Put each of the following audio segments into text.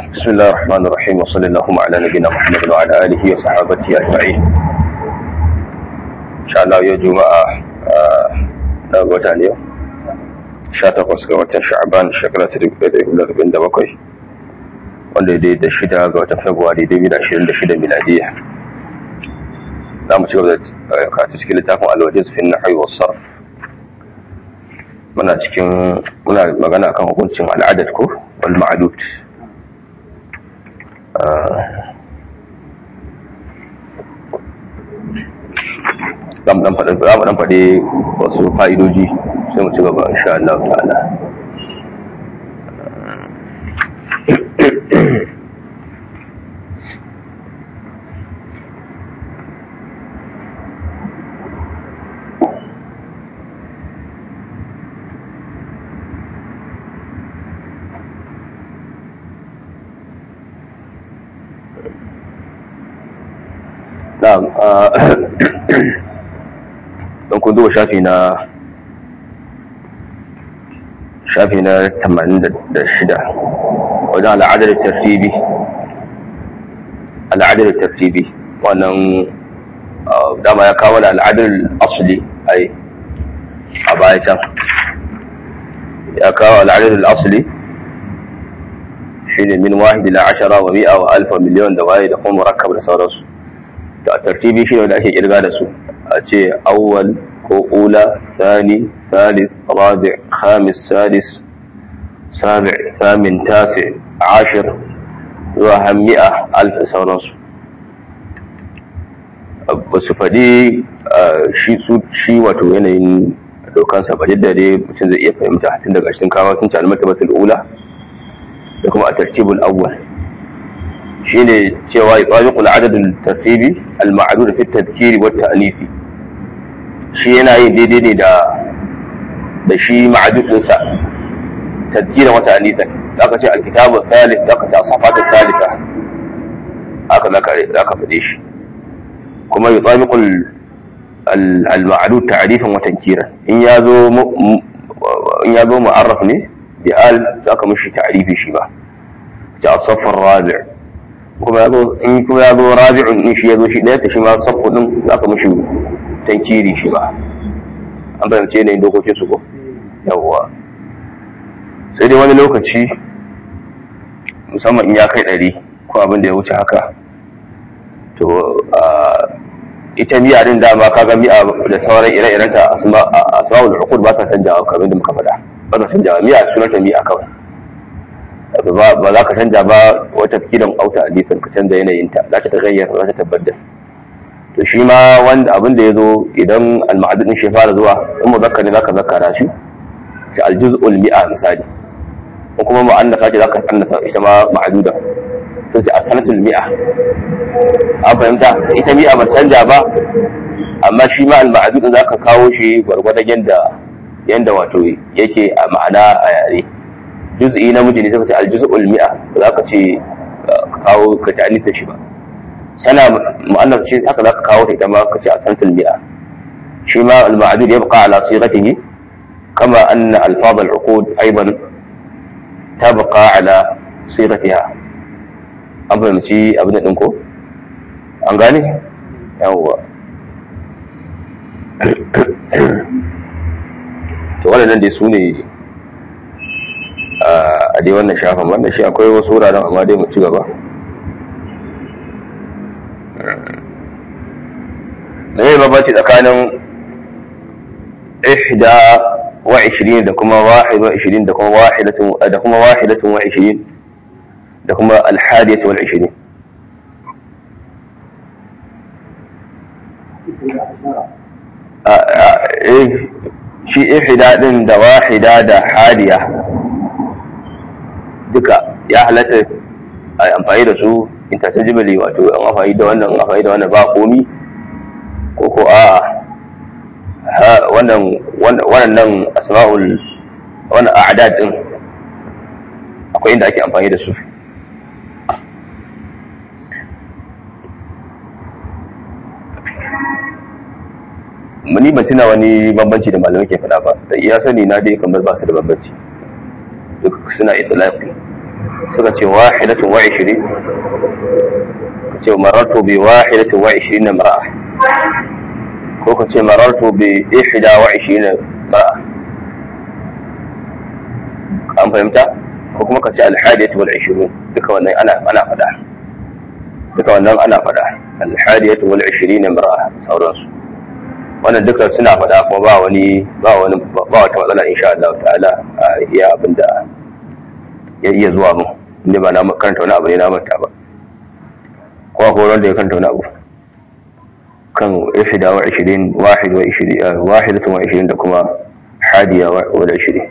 بسم الله الرحمن الرحيم وصلى اللهم على نبينا محمد وعلى اله وصحابته اجمعين ان شاء الله يوم جمعه na wata ne 18 ga watan sha'ban shekara ta 2047 wanda ya da shida ga watan februari 2026 miladiya za mu ci gaba da karatu cikin littafin alwajiz fi nahwi was sarf muna cikin muna magana kan hukuncin al'adad ko wal ma'dud za mu dan faɗi za mu dan faɗi wasu fa'idoji sai mu ci gaba insha Allah ta'ala na'am don kun zuwa shafi na shafi na 86 wajen al'adar tartibi al'adar tartibi wannan dama ya kawo da al'adar asali ai a baya can ya kawo al'adar asali shi ne min wahidi la ashara wa mi'a wa alfa miliyon da waye da kuma murakkab da sauransu da tartibi shi ne wanda ake kirga da su a ce awwal ko ula thani thalith rabi' khamis sadis sabi' thamin tasi ashir zuwa hammi'a alf da sauransu ba su faɗi shi su shi wato yanayin dokansa ba yadda dai mutum zai iya fahimta tun daga cikin kawo sun ci almartabatul ula da kuma a tartibul awwal shine cewa yaqiqul adadul tartibi al ma'dud fi at-tadhkiri wa at-ta'nifi shi yana yin daidai ne da da shi ma'dud din sa tadhkira wa ta'nifan zaka ce al-kitabu thalith zaka ce safatu thalitha haka zaka zaka fade shi kuma yaqiqul al ma'dud ta'rifan wa tankiran in yazo in yazo mu'arraf ne bi al zaka mishi ta'rifi shi ba ta safar rabi' kuma yazo in kuma yazo rabi'un in shi yazo shi daya ta shi ma safu din zaka mishi tankiri shi ba an fahimce ne dokokin su ko yawwa sai dai wani lokaci musamman in ya kai ɗari ko abin da ya wuce haka to ita miya din dama kaga miya da sauran ire-irenta asma'ul uqud ba ta canjawa kamar da muka faɗa ba ta canjawa miya sunanta miya kawai ba za ka canja ba wata fikiran auta hadisin ka canza yanayinta za ta tagayyar za ta tabbatar to shi ma wanda abin da ya zo idan al-ma'adud din shi fara zuwa in muzakkar ne zaka zakkara shi shi al-juz'ul mi'a misali ko kuma mu'annafa ce zaka annafa ita ma ma'duda sai ce as-sanatul mi'a an fahimta ita mi'a ba canja ba amma shi ma al-ma'adud din zaka kawo shi gwargwadon yanda yanda wato yake a ma'ana a yare juz'i na miji ne sai ka ce aljuz'ul mi'a ba za ka ce kawo ka ta alifin shi ba sana mu'annaf ce haka za ka kawo ta ita ma ka ce a santul mi'a shi ma al-ma'dud yabqa ala sighatihi kama anna alfaz al-uqud aidan tabqa ala sighatiha an fahimci abin da ko an gane yawwa to waɗannan dai su ne a dai wannan shafin wannan shi akwai wasu wuraren amma dai mu ci gaba da zai babaci tsakanin ihda wa ishirin da kuma wahid wa ishirin da kuma wahidatun da kuma wahidatun wa ishirin da kuma alhadiyatu wal ishirin shi ihda din da wahida da hadiya duka ya halatta a amfani da su interchangeably wato an amfani da wannan amfani da wannan ba komi ko ko a wannan wannan asma'ul wannan a'dad din akwai inda ake amfani da su muni ban tuna wani bambanci da malamai ke faɗa ba da iya sani na dai kamar ba su da bambanci duk suna itlaqi suka ce wahidatun wa ishirin ka ce marartu bi wahidatun wa ishirin na mara'a ko ka ce marartu bi ihda wa ishirin mara'a an fahimta ko kuma ka ce alhadiyatu wal ishirin duka wannan ana ana fada duka wannan ana fada alhadiyatu wal ishirin mara'a sauransu wannan duka suna fada kuma ba wani ba wani ba wata matsala insha Allah ta'ala a iya abinda ya iya zuwa mu inda ba na karanta wani abu ne na manta ba ko akwai wanda ya karanta wani abu kan ihda wa ishirin wahid wa ishirin wahidatun wa ishirin da kuma hadiya wa da ishirin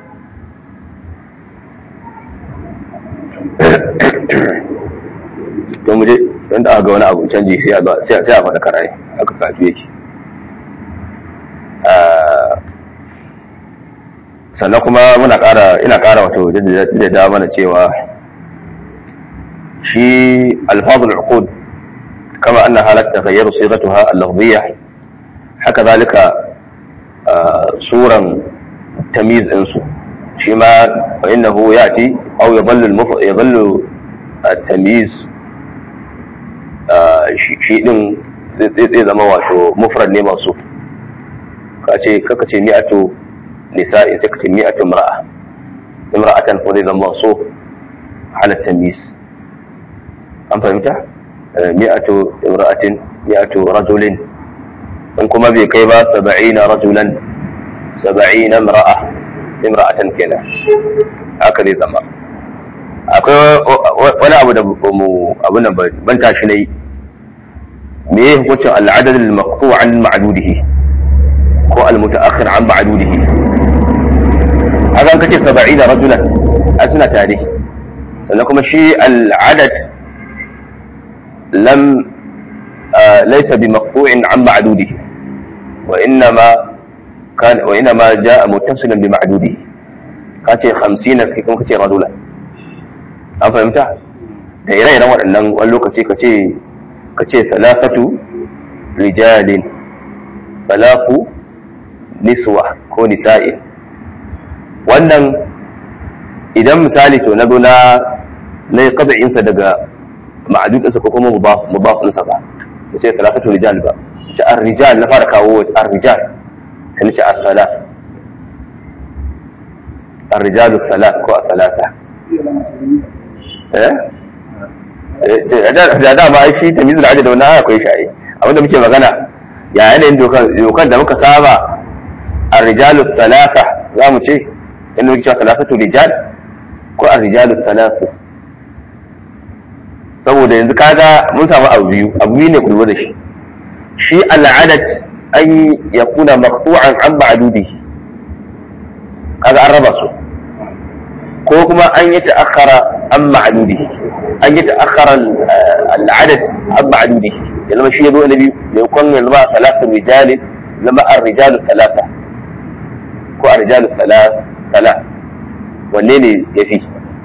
to mu je don da aka ga wani abu canji sai a sai a faɗa karai haka kafi yake sannan kuma muna ƙara ina ƙara wato da mana cewa shi alfazul uqud kama anna halat taghayyaru sighatuha al-lafziyya haka zalika suran tamyiz din su shi ma fa innahu yati aw yadhallu al-mufrad yadhallu at-tamyiz shi din zai zama wato mufrad ne masu ka ce kaka ce mi'atu nisa'i sai ka ce mi'atu imra'a imra'atan ko zai zama so ala tamyiz an fahimta mi'atu imra'atin mi'atu rajulin in kuma bai kai ba saba'ina rajulan saba'ina imra'a imra'atan kenan haka zai zama akwai wani abu da mu abin da ban tashi na yi me ya hukuncin al'adad al-maqtu' an ma'dudihi ko al-muta'akhir an ma'dudihi haka kace 70 rajulan a suna tare sannan kuma shi al'adad lam laysa bi maqtu'in an ma'dudihi wa innama kan wa innama jaa muttasilan bi ma'dudihi kace 50 kai kuma kace rajulan an fahimta da ire-iren waɗannan wani lokaci kace kace salafatu rijalin salafu niswa ko nisa'in wannan idan misali to na zo na na yi ƙaza'insa daga ma'adudinsa ko kuma mubafinsa ba da ce talafatu rijal ba ce an rijal na fara kawo an rijal sai na ce an salaf an rijalu salaf ko a salata eh da da ba shi tamizul adad da wannan akwai shi abinda muke magana ya yanayin dokan da muka saba a rijalu talata za mu ce inda muke cewa talafatu rijal ko a rijalu talatu saboda yanzu kaga mun samu abu biyu abu biyu ne kullu da shi shi al'adat an ya kuna maqtu'an an ba'dudihi kaga an raba su ko kuma an yi ta'akhara an ma'dudihi an yi ta'akhara al'adat an ma'dudihi ya zama shi ya zo na biyu da kwan ya zama talatu rijali zama an rijalu talata ko a rijalu talata wanne ne ya fi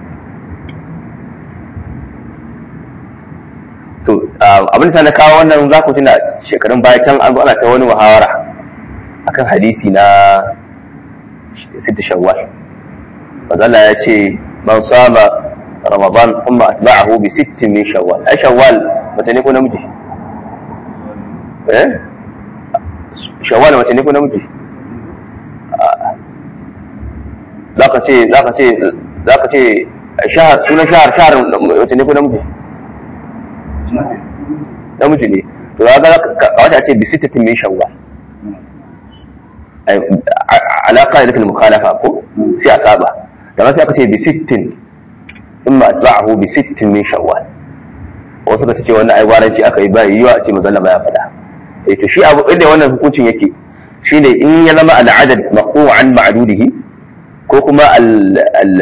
to abin da na kawo wannan za ku tuna shekarun baya can an zo ana ta wani muhawara akan hadisi na sita shawwal fazala ya ce man sama ramadan kuma atba'ahu bi sittin min shawwal ai shawwal mace ne ko namiji eh shawwal mace ne ko namiji za ka ce za ka ce za ka ce shahar sunan shahar shahar mace ne ko namiji namiji ne to ya ga wata ce bi sittatin min shawwal ala qa'idatil mukhalafa ko sai a saba da sai aka ce bi sittin imma atba'ahu bi sittin min shawwal wasu ka ce wannan ai gwaranci aka yi bai yiwa a ce manzon ya faɗa eh to shi abu inda wannan hukuncin yake shine in ya zama al'adad maqtu'an ma'dudihi ko kuma al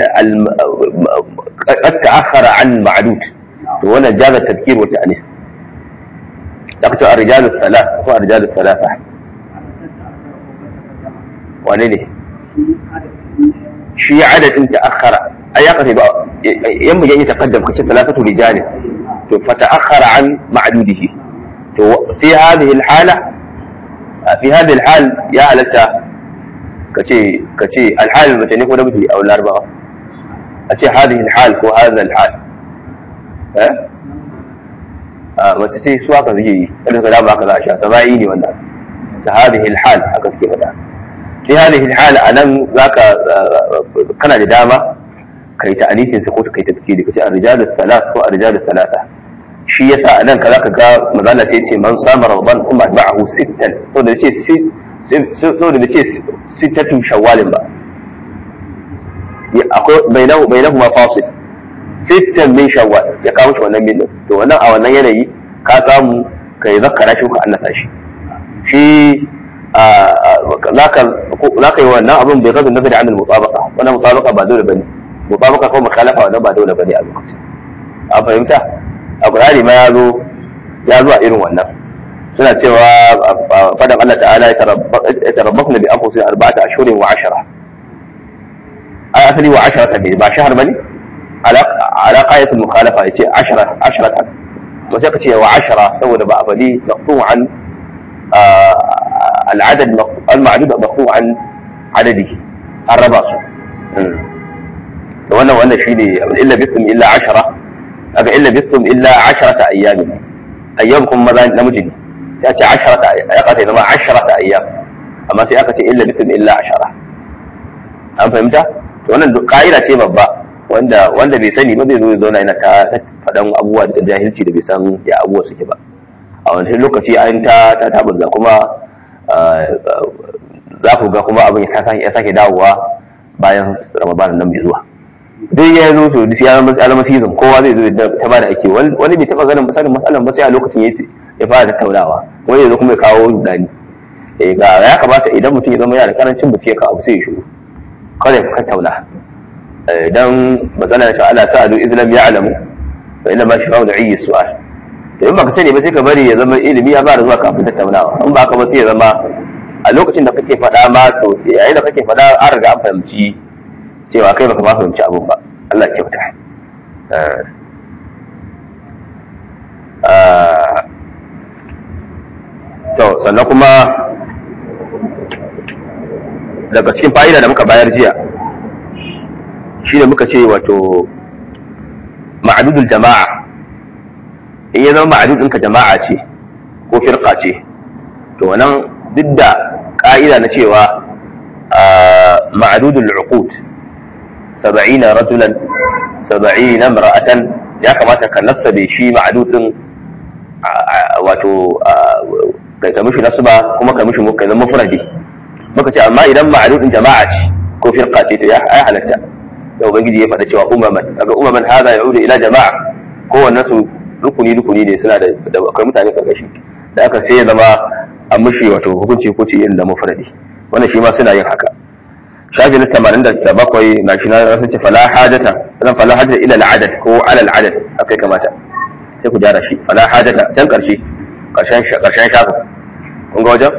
qad ta'akhkhara an ma'dud to wannan jaza tadhkir wa ta'nis dakto ar-rijal ath-thalath ko ar-rijal ath-thalatha wane ne shi adadin ta'akhkhara ai ya kace ba yan mu yayi taqaddam kace thalathatu rijal to fa ta'akhkhara an ma'dudihi to fi hadhihi al-hala fi hadhihi al-hal ya halatta kace kace al-hal mace ne ko da miji a larbawa a ce hadhihi al-hal ko hadha al-hal eh a mace ce su haka suke yi kada ka dama haka za a sha sama'i ne wannan ta hadhihi al-hal haka suke faɗa sai hadhihi al-hal anan zaka kana da dama kai ta alifin sa ko kai ta tafkiri kace ar-rijalu thalath ko ar-rijalu thalatha shi yasa anan ka zaka ga mazalla sai ce man sama ramadan kuma ba'ahu sittan to da ce so da ce sittatun shawwalin ba akwai bainahu bainahu ma fasil sittan min shawwal ya kawo shi wannan min to wannan a wannan yanayi ka samu kai zakkara shi ko annasa shi shi zaka zaka yi wannan abin bai gaza nazari an mutabaqa wannan mutabaqa ba dole bane mutabaqa ko mukhalafa wannan ba dole bane a lokacin a fahimta a qur'ani ma ya zo ya zo a irin wannan suna cewa fadan Allah ta'ala ya tarabbasna bi anfusina arba'ata ashhurin wa ashara ai asali wa ashara ne ba shahar bane ala qayatul mukhalafa yace ashara asharatan to sai ka ce wa ashara saboda ba a fadi maqtu an al'adad al-ma'dud maqtu an adadi an raba su to wannan wannan shine illa bikum illa ashara aga illa bikum illa asharata ayyamin ayyam kuma maza namiji ne ya ce asharata ya kata zama asharata ayyam amma sai aka ce illa bikum illa ashara an fahimta to wannan ka'ida ce babba wanda wanda bai sani ba zai zo ya zauna yana ta faɗan abubuwa da jahilci da bai san ya abubuwa suke ba a wani lokaci an ta ta tabbata kuma za ku ga kuma abin ya sake dawowa bayan ramadan nan mai zuwa duk ya zo to duk ya zama ya zama season kowa zai zo ta ba da ake wani bai taba ganin misalin matsalan ba sai a lokacin ya fara tattaunawa wani ya zo kuma ya kawo rudani eh ga ya kamata idan mutum ya zama yana da karancin bincike ka abu sai ya shiru kada ya tattauna dan matsalar shi Allah sa'adu islam ya alamu fa inna ma shafa'u da'i su'al to in baka sani ba sai ka bari ya zama ilimi ya fara zuwa kafin tattaunawa in ba ka ba sai ya zama a lokacin da kake faɗa ma to yayin da kake faɗa an riga an fahimci cewa kai baka ma fahimci abin ba Allah ya kyauta to sannan kuma daga cikin fa'ida da muka bayar jiya shi da muka ce wato ma'adudul jama'a in ya zama ma'adud ɗinka jama'a ce ko firka ce to wannan duk da ƙa'ida na cewa ma'adudul uqud saba'ina rajulan saba'ina mar'atan ya kamata ka nasabe shi ma'adudin wato ka mishi nasba kuma ka mishi ka zama mufradi muka ce amma idan ma'adudin jama'a ce ko firqa ce to ya halatta da ubangiji ya faɗa cewa umaman daga umaman hada ya ila jama'a kowanne su rukuni rukuni ne suna da akwai mutane karkashi da aka sai ya zama an mishi wato hukunci hukunci irin da mufradi wannan shi ma suna yin haka shafi na tamanin da bakwai na shi na rasu ce fala hajata zan fala hajata ila al'adad ko ala al'adad haka kamata sai ku gyara shi fala hajata can karshe karshen karshen shafin kun ga wajen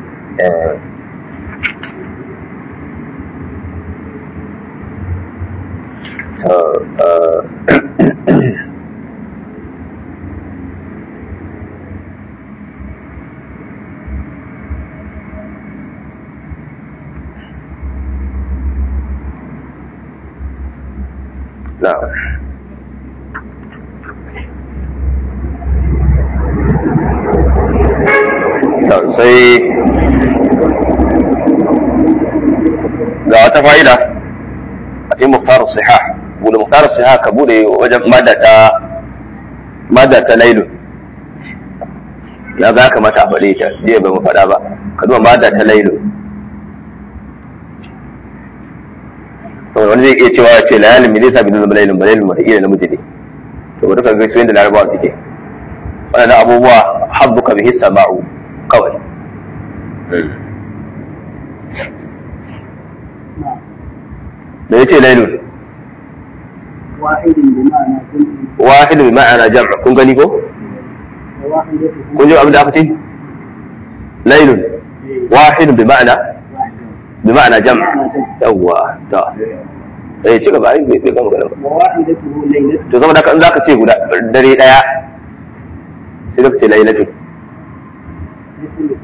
نعم sai ga wata fa'ida a cikin muktarar siha bude muktarar siha ka bude wajen madda ta lailu ya za ka mata a faɗe ta jiya ba mu faɗa ba ka zuwa madda ta lailu saboda wani zai iya cewa ya ce layalin me zai sa bin zama lailin ba lailin wataƙila namiji ne to bari ka ga su yadda larabawa suke waɗannan abubuwa habbuka bihi sama'u kawai da ya ce lailun wahidun bi ma'ana jam'a kun gani ko kun ji abin da aka ce lailun wahidun bi ma'ana bi ma'ana jam'a yawwa ta eh ci gaba ai bai gama magana ba to saboda haka in zaka ce guda dare daya sai ka ce lailatun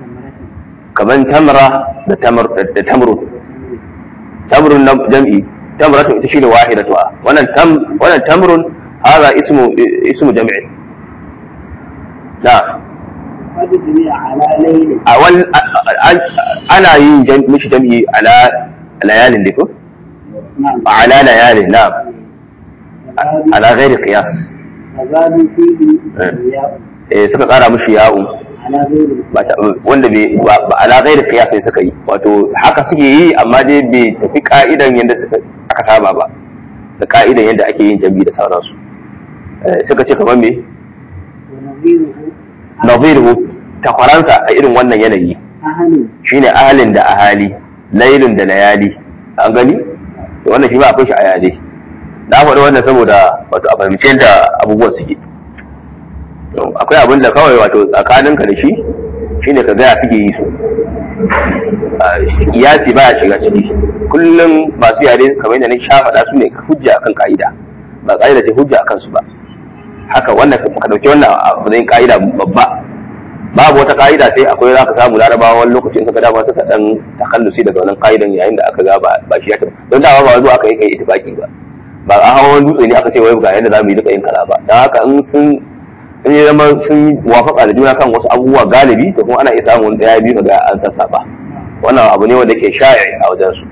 kaman tamra da tamr da tamrun tamrun na jam'i tamratun ita shine wahidatuha wannan tam wannan tamrun hada ismu ismu jam'i da قد جميع على ليل awal ana yin jam- mishi jam'i ala layalin diko نعم ala layalin na'am فزادوا ala ghairi qiyas فزادوا فيه إيه. الرياء eh suka kara mishi ya'u على غير ba ta- wanda bai ba ba ala ghairi qiyas sai suka yi wato haka suke yi amma dai bai tafi ka'idan yadda suka aka saba ba da ka'idan yadda ake yin jam'i da sauransu Eh, suka ce kamar me ونظيره naziru takwaransa a irin wannan yanayi أهل shine ahalin da ahali lailun da layali an gani to wannan shi ma akwai shi a yare na faɗi wannan saboda wato a fahimci yadda abubuwan suke To, akwai abin da kawai wato tsakaninka da shi shine ka gaya suke yi su Ah, kiyasi baya shiga ciki kullum masu yare kamar yadda na sha faɗa su ne hujja akan ka'ida ba ka'ida ce hujja akan su ba haka wannan ka ɗauki wannan a matsayin ka'ida babba babu wata ka'ida sai akwai za ka samu larabawa wani lokacin suka dama suka dan takallusi daga wannan ka'idan yayin da aka ga ba ba shi ya tafi don dama ba zuwa aka yi kai itifaki ba ba a hawa wani dutse ne aka ce wai ga yadda za mu yi duka yin kaza ba don haka in sun in ya zama sun yi wafaka da juna kan wasu abubuwa galibi to kuma ana iya samun daya biyu ga an sassaba wannan abu ne wanda ke sha'i a wajen su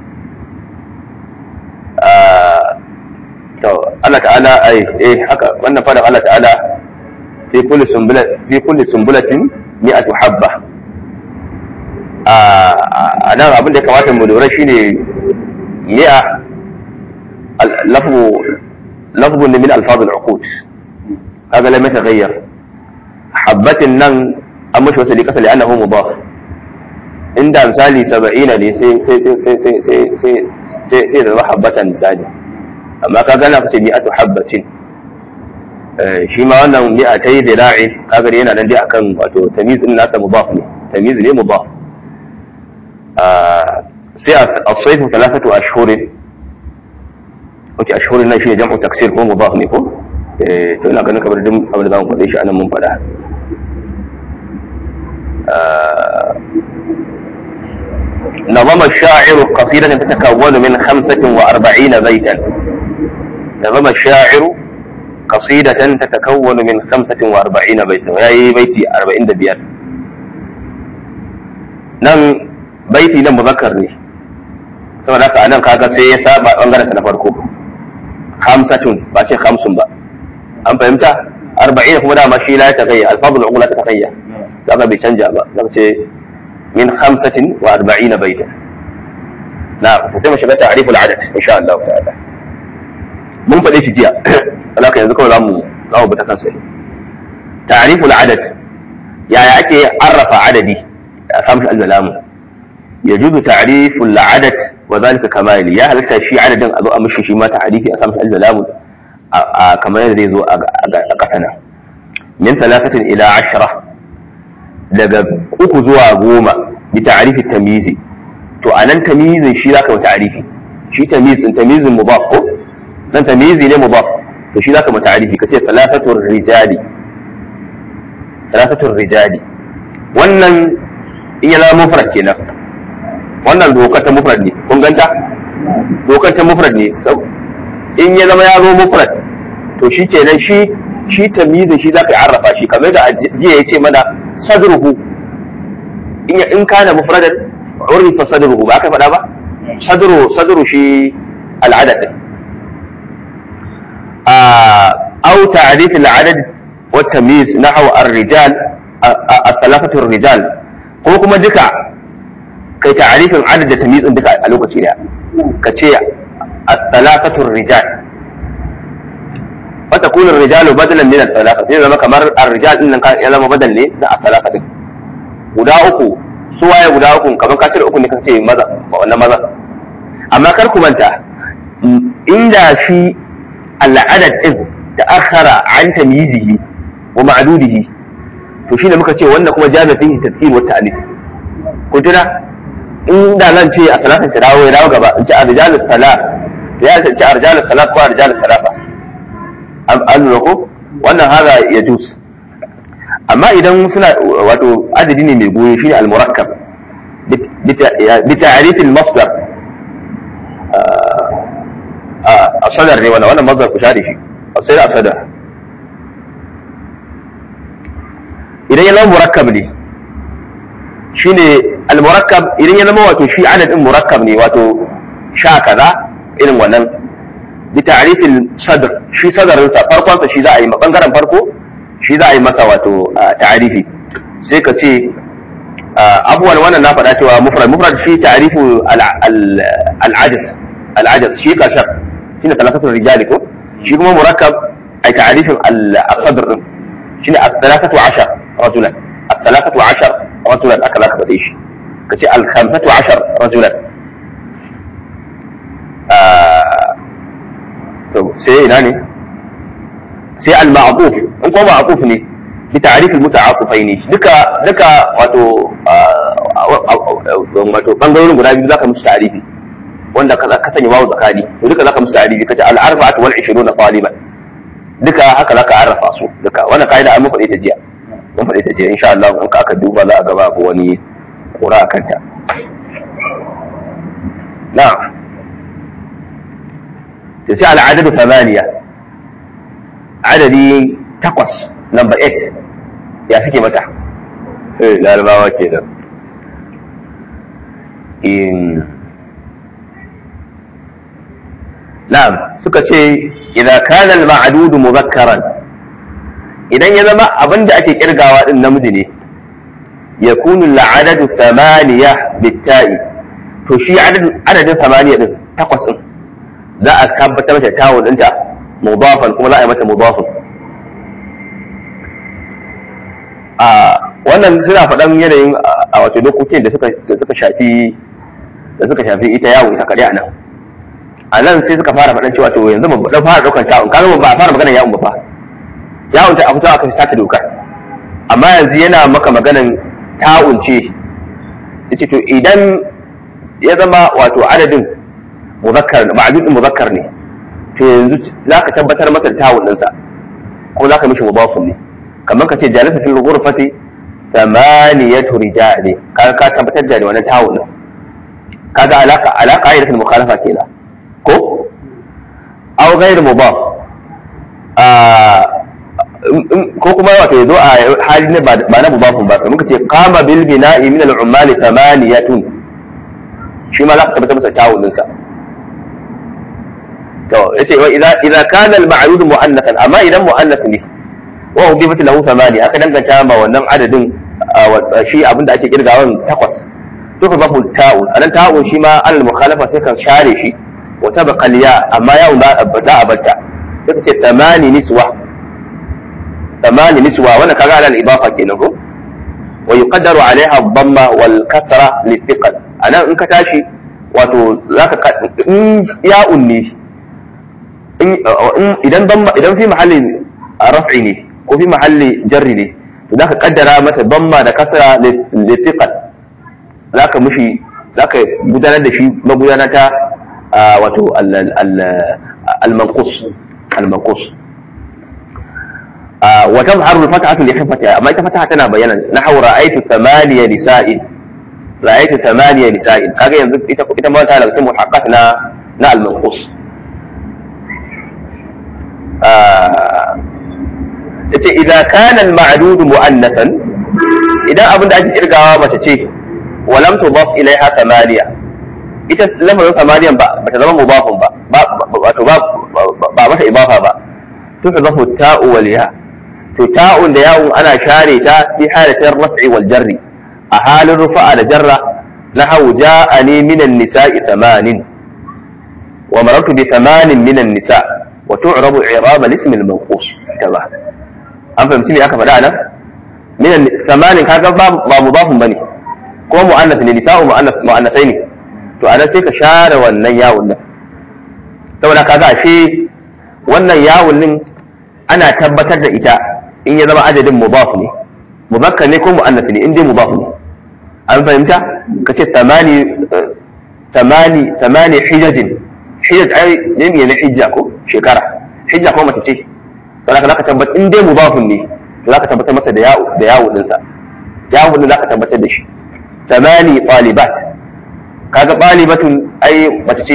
to Allah ta'ala ai eh haka wannan fadan Allah ta'ala fi kulli sumbula fi kulli sumbulatin mi'atu habba a nan abin da ya kamata mu lura shine mi'a lafzu lafzu min alfaz al-uqud kaga lam yataghayyar habbatin nan an mashi wasu likasa li annahu mudaf inda misali 70 ne sai sai sai sai sai sai sai sai sai da habbatan misali amma kaga na fice mi'atu habbatin shi ma wannan mi'a ta yi zira'i kaga yana nan dai akan wato tamiz din nasa mudaf ne tamiz ne mudaf sai as-sayf thalathatu ashhur okay ashhur nan shi jam'u taksir ko mudaf ne ko eh to ina ganin kamar duk abin da zamu faɗe shi anan mun faɗa نظم الشاعر قصيدة تتكون من خمسة وأربعين بيتا نظم الشاعر قصيدة تتكون من خمسة وأربعين بيتا وهي بيتي أربعين دبيان nan baiti nan muzakkar ne saboda haka anan kaga sai ya saba bangaren sa na farko khamsatun ba ce khamsun ba an fahimta arba'in kuma dama shi la ta gayya alfadul ugla ta gayya kaga bai canja ba zaka ce min khamsatin wa arba'ina baita na sai mu shiga ta'riful adad insha Allah ta'ala mun faɗe shi jiya alaka yanzu kawai zamu zamu bi ta kansa ne ta'riful adad yaya ake arrafa adadi a samu shi al-zalamu yajuzu ta'riful adad wa zalika kamali ya halatta shi adadin a zo a mishi shi ma ta'rifi a samu shi al-zalamu a kamar yadda zai zo a kasana min talatatin ila ashra daga uku zuwa goma bi ta'rifi tamyizi to anan tamyizin shi zaka yi ta'rifi shi tamyizin tamyizin mudaf ko dan tamyizi ne mudaf to shi zaka mata arifi kace talatatul rijali talatatul rijali wannan in ya zama mufrad kenan wannan dokar ta mufrad ne kun ganta dokar ta mufrad ne in ya zama ya zo mufrad to shi kenan shi shi tamyizin shi zaka arrafa shi kamar da jiya yace mana sadruhu in in kana mufradan urifa sadruhu ba ka faɗa ba sadru sadru shi al'adad أو تعريف العدد والتمييز نحو الرجال الثلاثة الرجال ko kuma duka kai ta'arifin adad da tamyizin duka a lokaci daya ka ce as-salatatu rijal wa takunu ar-rijalu badalan min as-salasa sai zama kamar ar-rijal din nan ya zama badal ne na as-salasa din guda uku su waye guda uku kamar ka cire uku ne ka ce maza wannan maza amma kar ku manta inda shi al'adad din da akhara an tamyizihi wa ma'dudihi to shine muka ce wannan kuma jami'a fihi tafsir wa ta'lif ku tuna inda nan ce a salatin ta dawo ya dawo gaba in ce arjalus salat ya ce arjalus salat ko arjalus salafa an lura ko wannan haza ya jus amma idan suna wato adadi ne mai goyo shine al-murakkab bi ta'rif al-masdar asadar ne wannan wannan mazhar ku share shi sai asadar idan ya zama murakkab ne shine al-murakkab idan ya zama wato shi adadin murakkab ne wato sha kaza irin wannan bi ta'rifil sadr shi sadarin sa farkon sa shi za a yi bangaren farko shi za a yi masa wato ta'rifi sai ka ce abuwan wannan na faɗa cewa mufrad mufrad shi ta'rifu al-ajaz al-ajaz shi ka shar shine talafatu rijali ko shi kuma murakkab ay ta'rifin al-sadr din shine al-thalathatu ashar rajulan al-thalathatu ashar rajulan aka zaka faɗe shi kace al-khamsatu ashar rajulan to sai ina ne sai al-ma'quf in ko ma'quf ne bi ta'rif al-muta'aqifaini duka duka wato wato bangarorin guda biyu zaka musu ta'rifi wanda ka ka sanya wawu zakani to duka zaka musu ta'rifi kace al-arba'atu wal 20 taliban duka haka zaka arrafa su duka wannan kaida an mafaɗe ta jiya mun faɗe ta jiya insha Allah in ka aka duba za a ga babu wani kura akan ta na'am to sai al-adadu thamaniya adadi takwas number 8 ya suke mata eh larabawa kenan in na'am suka ce idza kana al-ma'dud mudhakkaran idan ya zama abinda ake kirgawa din namiji ne yakunu al-adadu thamaniya bitta'i to shi adadin adadin thamaniya din takwas din za a tabbatar da tawun ɗinta mudafan kuma za a yi mata mudafan a wannan suna faɗan yanayin a wato dokokin da suka suka shafi da suka shafi ita yawo ita kaɗai a nan a nan sai suka fara faɗan cewa to yanzu ba dan fara ɗaukar ta'un kaga ba a fara maganar yawon ba fa yawon ta a fito aka sata dokar amma yanzu yana maka maganan ta'un ce yace to idan ya zama wato adadin muzakkar ma'adudin muzakkar ne to yanzu za ka tabbatar masa da ta'un ɗinsa ko za ka mishi mudafun ne kamar ka ce jalasa fil ghurfati thamaniyatu rijali ka ka tabbatar da wannan ta'un din kaga alaka alaka ayyatul mukhalafa kenan ko aw ghayr mudaf ko kuma wato yazo a hali ne ba na mudafun ba kamar ka ce qama bil bina'i min al ummali thamaniyatun shi ma za ka tabbatar masa ta'un ɗinsa to yace wa idza idza kana al ma'rud mu'annathan amma idan mu'annath ne wa udifat lahu thamani aka danganta ma wannan adadin shi abinda ake kirgawan takwas to fa babu ta'u anan ta'u shi ma al mukhalafa sai kan share shi wa tabqa al ya amma ya za a bata sai ka ce thamani niswa thamani niswa wannan kaga al idafa kenan ko wa yuqaddaru alaiha dhamma wal kasra li thiqal anan in ka tashi wato zaka in ya'un ne idan idan fi mahallin raf'i ne ko fi mahalli jarri ne to zaka kaddara mata damma da kasra litiqal zaka mushi zaka gudanar da shi magudana ta wato al-manqus al-manqus wa tazharu al-fathatu li hifatiha amma ita fataha tana bayyana nahwu ra'aytu thamaniya nisa'in ra'aytu thamaniya nisa'in kaga yanzu ita ita ma ta daga cikin muhaqqat na na al-manqus yace idza kana al-ma'dud mu'annathan idan abin da ake kirgawa mace ce wa lam tudaf ilaiha thamaniya ita lafazin thamaniyan ba bata zama mudafun ba wato ba ba mata idafa ba to ta zafu ta'u wal ya to ta'un da ya'un ana share ta fi halatin raf'i wal jarri a halin rufa'a da jarra nahawu ja'ani minan nisa'i thamanin wa marartu bi thamanin minan nisa' wa tu'rabu i'rab al-ism al-manqus kaza an fahimci me aka faɗa nan min samanin kaga ba ba mudafun bane ko mu'annath ne nisa'u mu'annath mu'annathai ne to anan sai ka share wannan yawun nan saboda kaga ashe wannan yawun din ana tabbatar da ita in ya zama adadin mudaf ne muzakkar ne ko mu'annath ne in dai mudaf ne an fahimta kace tamani tamani tamani hijajin hijaj ai ne ne hijja ko shekara hijja ko mace ce saboda ka zaka tabbatar in dai mudafun ne zaka tabbatar masa da yawo da yawo din sa yawo din zaka tabbatar da shi tamani talibat kaga talibatun ai mace ce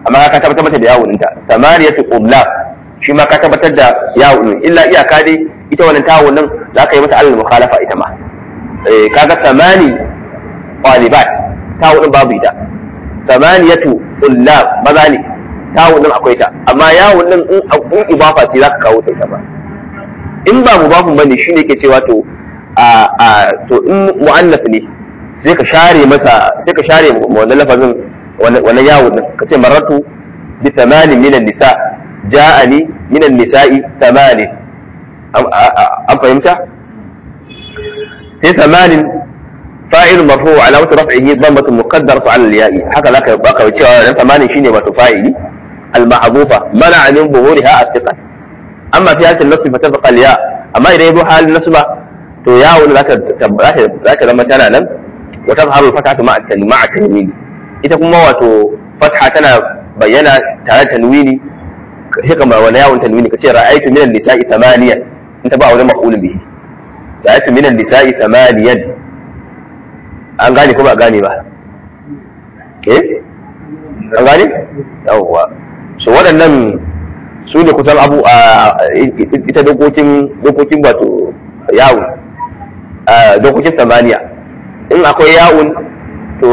amma ka tabbatar mata da yawun ɗinta samaniyatu qullab shi ma ka tabbatar da yawun illa iyaka dai ita wannan tawun nan za ka yi mata alal mukhalafa ita ma eh kaga samani qalibat tawun din babu ita samaniyatu qullab maza ne tawun din akwai ta amma yawun din in in ibafa ce za ka kawo ta ita ba in ba mubafin bane shine yake cewa to a a to in mu'annas ne sai ka share masa sai ka share wannan lafazin wannan yawon din ka ce maratu bi thamanin minan nisa ja'ani minan nisa'i thamanin an fahimta sai thamanin fa'il marfu ala wata raf'ihi dhammatun muqaddaratu ala al-ya'i haka zaka baka cewa dan thamanin shine wato fa'ili al-mahzufa mana min buhuriha at-thiqal amma fi hadhihi an-nasb fa tabqa al-ya amma idan yabo halin nasba to yawon zaka zaka zama tana nan wa tazharu al-fatatu ma'a at-tanwin ita kuma wato fatha tana bayyana tare da tanwini haka ma wani yawon tanwini kace ra'aytu minan nisa'i thamaniya in ta ba wani maqulun bihi ra'aytu minan nisa'i thamaniyan an gane ko ba gane ba eh an gane yawwa so waɗannan su ne kusan abu a ita dokokin dokokin wato yawon dokokin samaniya in akwai yawon to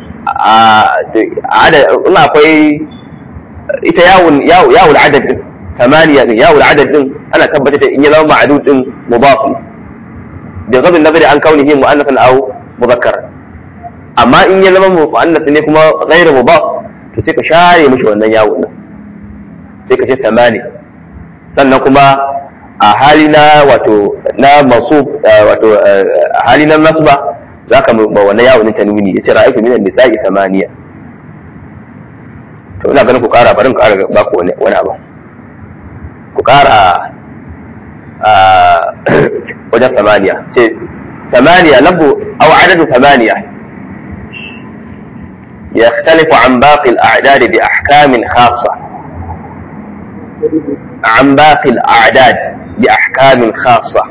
in akwai ita yawon yawon adad din tamaniya din yawon adad din ana tabbatar da in ya zama ma'adud din mudaf da gabin nazari an kaunihi mu'annathan aw muzakkar amma in ya zama mu'annath ne kuma ghairu mudaf to sai ka share mishi wannan yawon din sai ka ce tamani sannan kuma a hali na wato na masu wato a hali na nasba za ka ba wannan yawon tanwini ya ce ra'aytu minan nisa'i thamaniya to ina ganin ku kara barin kara ba ku wani wani abu ku kara a wajen thamaniya ce thamaniya labu aw adadu thamaniya يختلف عن باقي الأعداد بأحكام خاصة عن باقي الأعداد بأحكام خاصة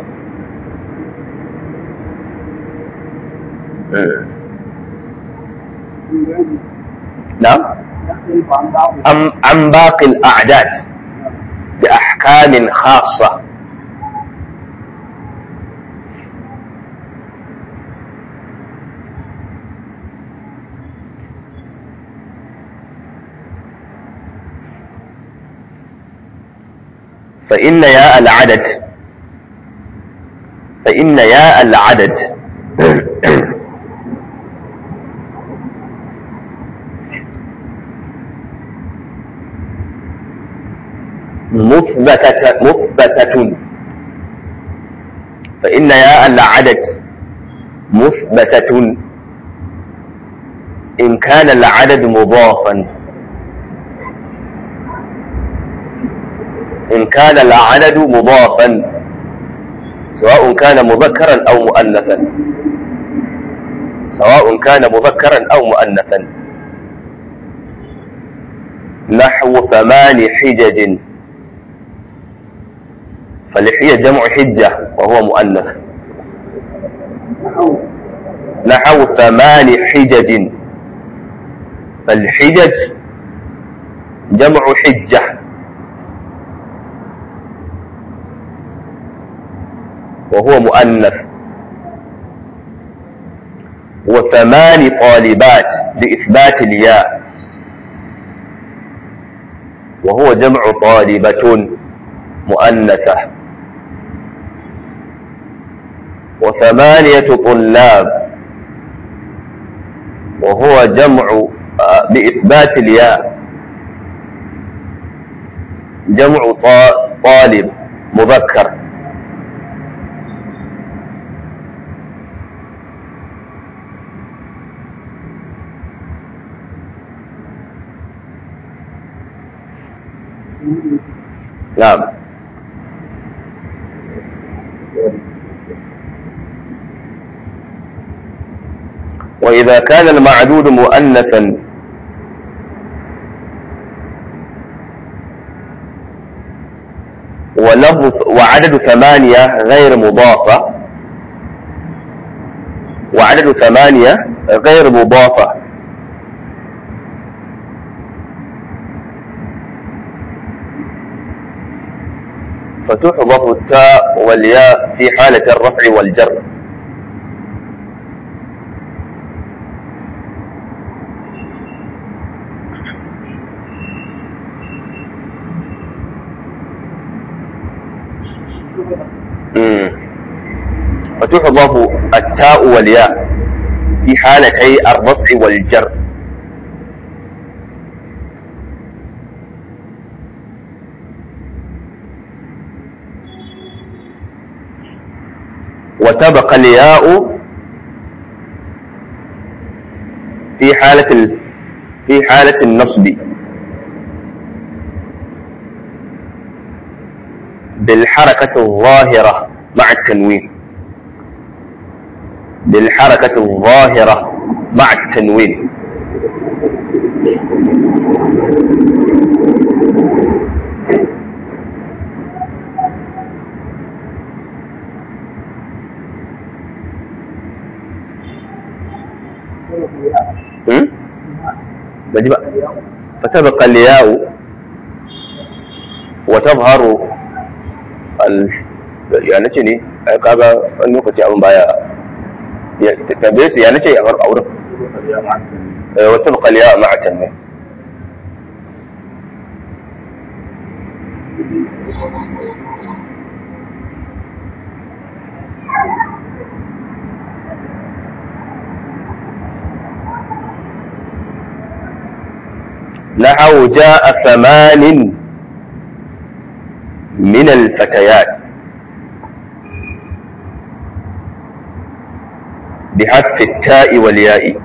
نعم أم عن باقي الأعداد بأحكام خاصة فإن ياء العدد فإن ياء العدد مثبتة مثبتة فإن ياء العدد مثبتة إن كان العدد مضافا إن كان العدد مضافا سواء كان مذكرا أو مؤنثا سواء كان مذكرا أو مؤنثا نحو ثمان حجج فالحية جمع حجة وهو مؤنث نحو ثمان حجج فالحجج جمع حجة وهو مؤنث وثمان طالبات بإثبات الياء وهو جمع طالبة مؤنثة وثمانية طلاب وهو جمع بإثبات الياء جمع طالب مذكر نعم وإذا كان المعدود مؤنثا ولفظ وعدد ثمانية غير مضافة وعدد ثمانية غير مضافة فتحذف التاء والياء في حالة الرفع والجر مم. فتحذف التاء والياء في حالتي الرفع والجر وتبقى الياء في حالة ال... في حالة النصب بالحركة الظاهرة مع التنوين بالحركة الظاهرة مع التنوين هم؟ بجي بقى فتبقى الياء وتظهر ال... يعني ce ne ai kaga wani lokaci abin baya ya tambaye su ya nace a auren wata bakaliya a ma'atan ne نحو جاء ثمان من الفتيات بحذف التاء والياء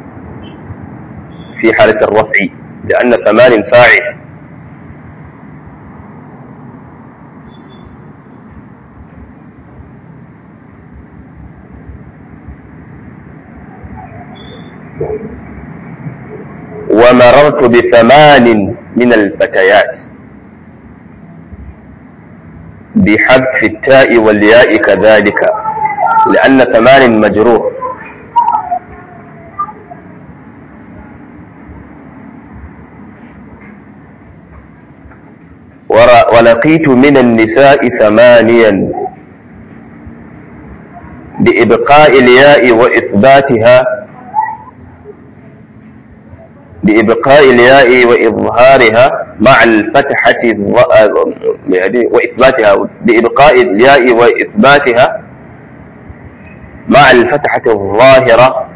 في حالة الرفع لأن ثمان فاعل ومررت بثمان من الفتيات بحذف التاء والياء كذلك لأن ثمان مجروح ولقيت من النساء ثمانيا بإبقاء الياء وإثباتها بإبقاء الياء وإظهارها مع الفتحة وإثباتها بإبقاء الياء وإثباتها مع الفتحة الظاهرة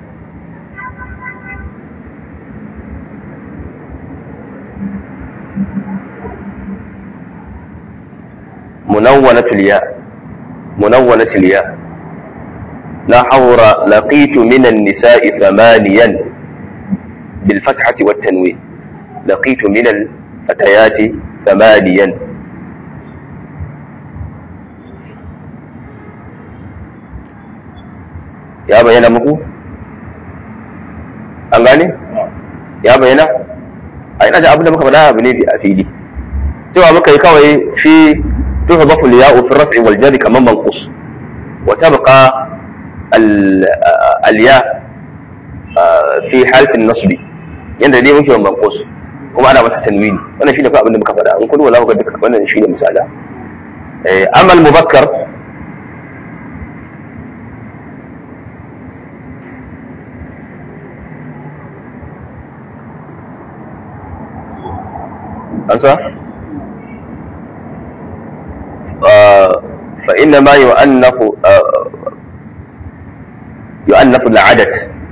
منونة الياء منونة الياء لا حور لقيت من النساء ثمانيا بالفتحة والتنوين لقيت من الفتيات ثمانيا ya bayyana muku an gane ya bayyana a ina da abin da muka faɗa abu ne a fili cewa muka yi kawai shi تهضف الياء في الرفع والجر كمان منقوص وتبقى الياء في حالة النصب yanda dai muke manqus kuma ana masa tanwini wannan shine fa abin da muka faɗa in kun wala ga duka wannan shine misala eh amal mubakkar ansa فإنما يؤنف يؤنف العدد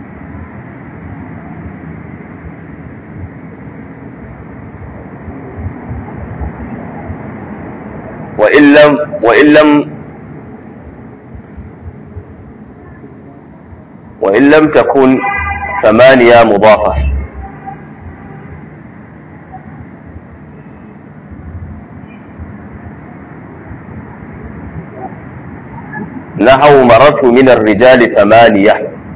وإن لم وإن لم وإن لم تكن ثمانية مضافة نحو مررت من الرجال ثمانية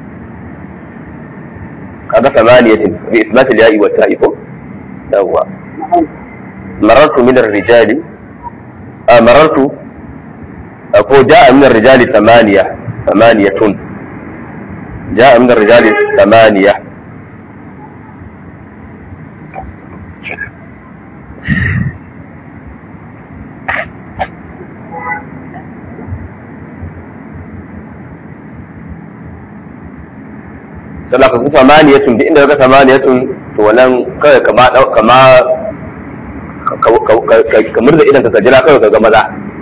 هذا ثمانية بإثبات الياء والتاء هو مررت من الرجال آه مررت أقول جاء من الرجال ثمانية ثمانية جاء من الرجال ثمانية sannan ka kufa maniyatun duk inda ka samaniyatun to wannan kawai kama kama ka murza idan ka jira kawai ka ga maza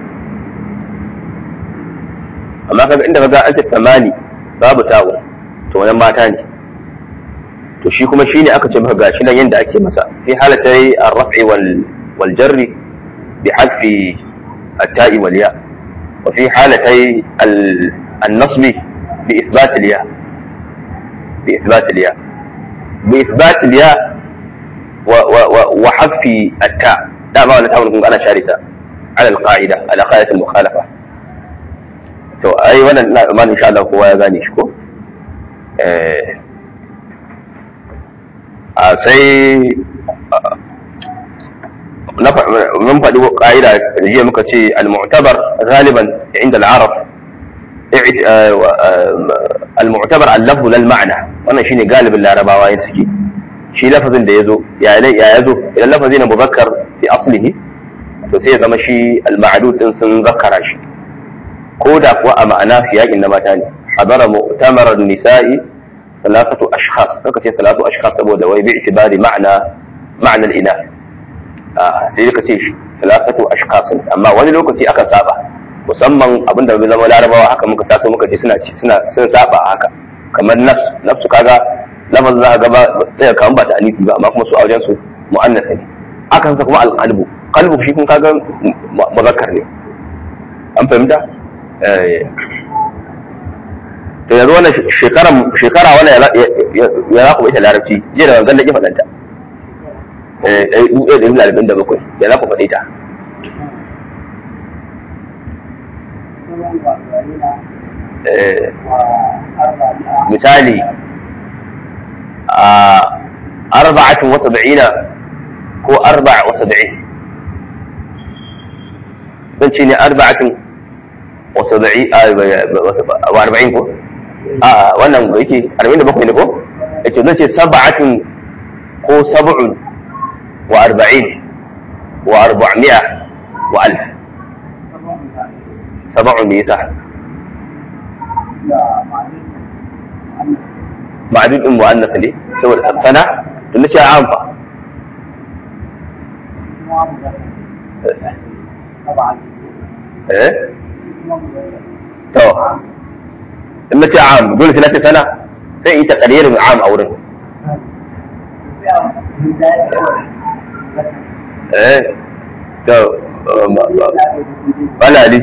amma kaga inda kaga an ce tamani babu tawo to wannan mata ne to shi kuma shine aka ce maka gashi nan yanda ake masa fi halatai ar-raf'i wal wal jarri bi hadfi at-ta'i wal ya wa fi halatai an-nasb bi ithbat al-ya bi ithbat al-ya bi ithbat al-ya wa wa wa hadfi at-ta da ba wannan ta'awun kun ana sharita ala al-qa'ida ala qa'idat al-mukhalafa to ai wannan ina tsammanin insha Allah kowa ya gane shi ko eh a sai mun faɗi ƙa'ida da jiya muka ce al-mu'tabar galiban inda al-arab al-mu'tabar al-lafzu lal ma'na wannan shine galibin larabawa yin suke shi lafazin da yazo ya ya yazo idan lafazi na muzakkar fi aslihi to sai ya zama shi al-ma'dud din sun zakkara shi ko da kuwa a ma'ana siyaƙin na mata ne hadara mu'tamarar nisa'i ثلاثة أشخاص haka ce ثلاثة أشخاص saboda wai bi itibari ma'ana ma'anar ina sai ka ce ثلاثة أشخاص amma wani lokaci aka saba musamman abinda bai zama larabawa haka muka taso muka ce suna suna sun saba haka kamar nafs nafsu kaga lafazin za ka ga ba sai ka ba ta alifi ba amma kuma su a wajen su mu'annasa ne akan sa kuma alqalbu qalbu shi kun kaga muzakkar ne an fahimta to yanzu wannan shekara shekara wannan ya za ku ita larabci jiya da wanzan da ke faɗanta ɗari ɗaya da ɗari arba'in da bakwai ya za ku faɗi ta misali a arba'atun wa sab'ina ko arba'a wa sab'in zan ce ne arba'atun wa sab'i wa arba'in ko a wannan da yake arba'in da bakwai ne ko yace zan ce sab'atun ko sab'un wa arba'in wa arba'mi'a wa alf sab'un me yasa ma'adud din mu'annas ne saboda sana to nace an fa eh to in nace am dole sai nace sana sai yi taqririn am a wurin eh to wala ali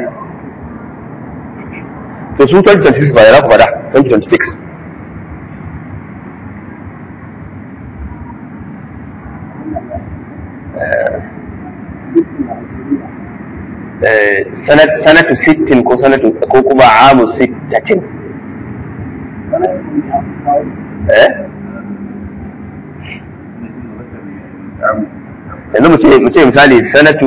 to su 2026 ba ya ku fada 2026 sanatu sittin ko sanatu ko kuma amu sittatin eh yanzu mu ce mu ce misali sanatu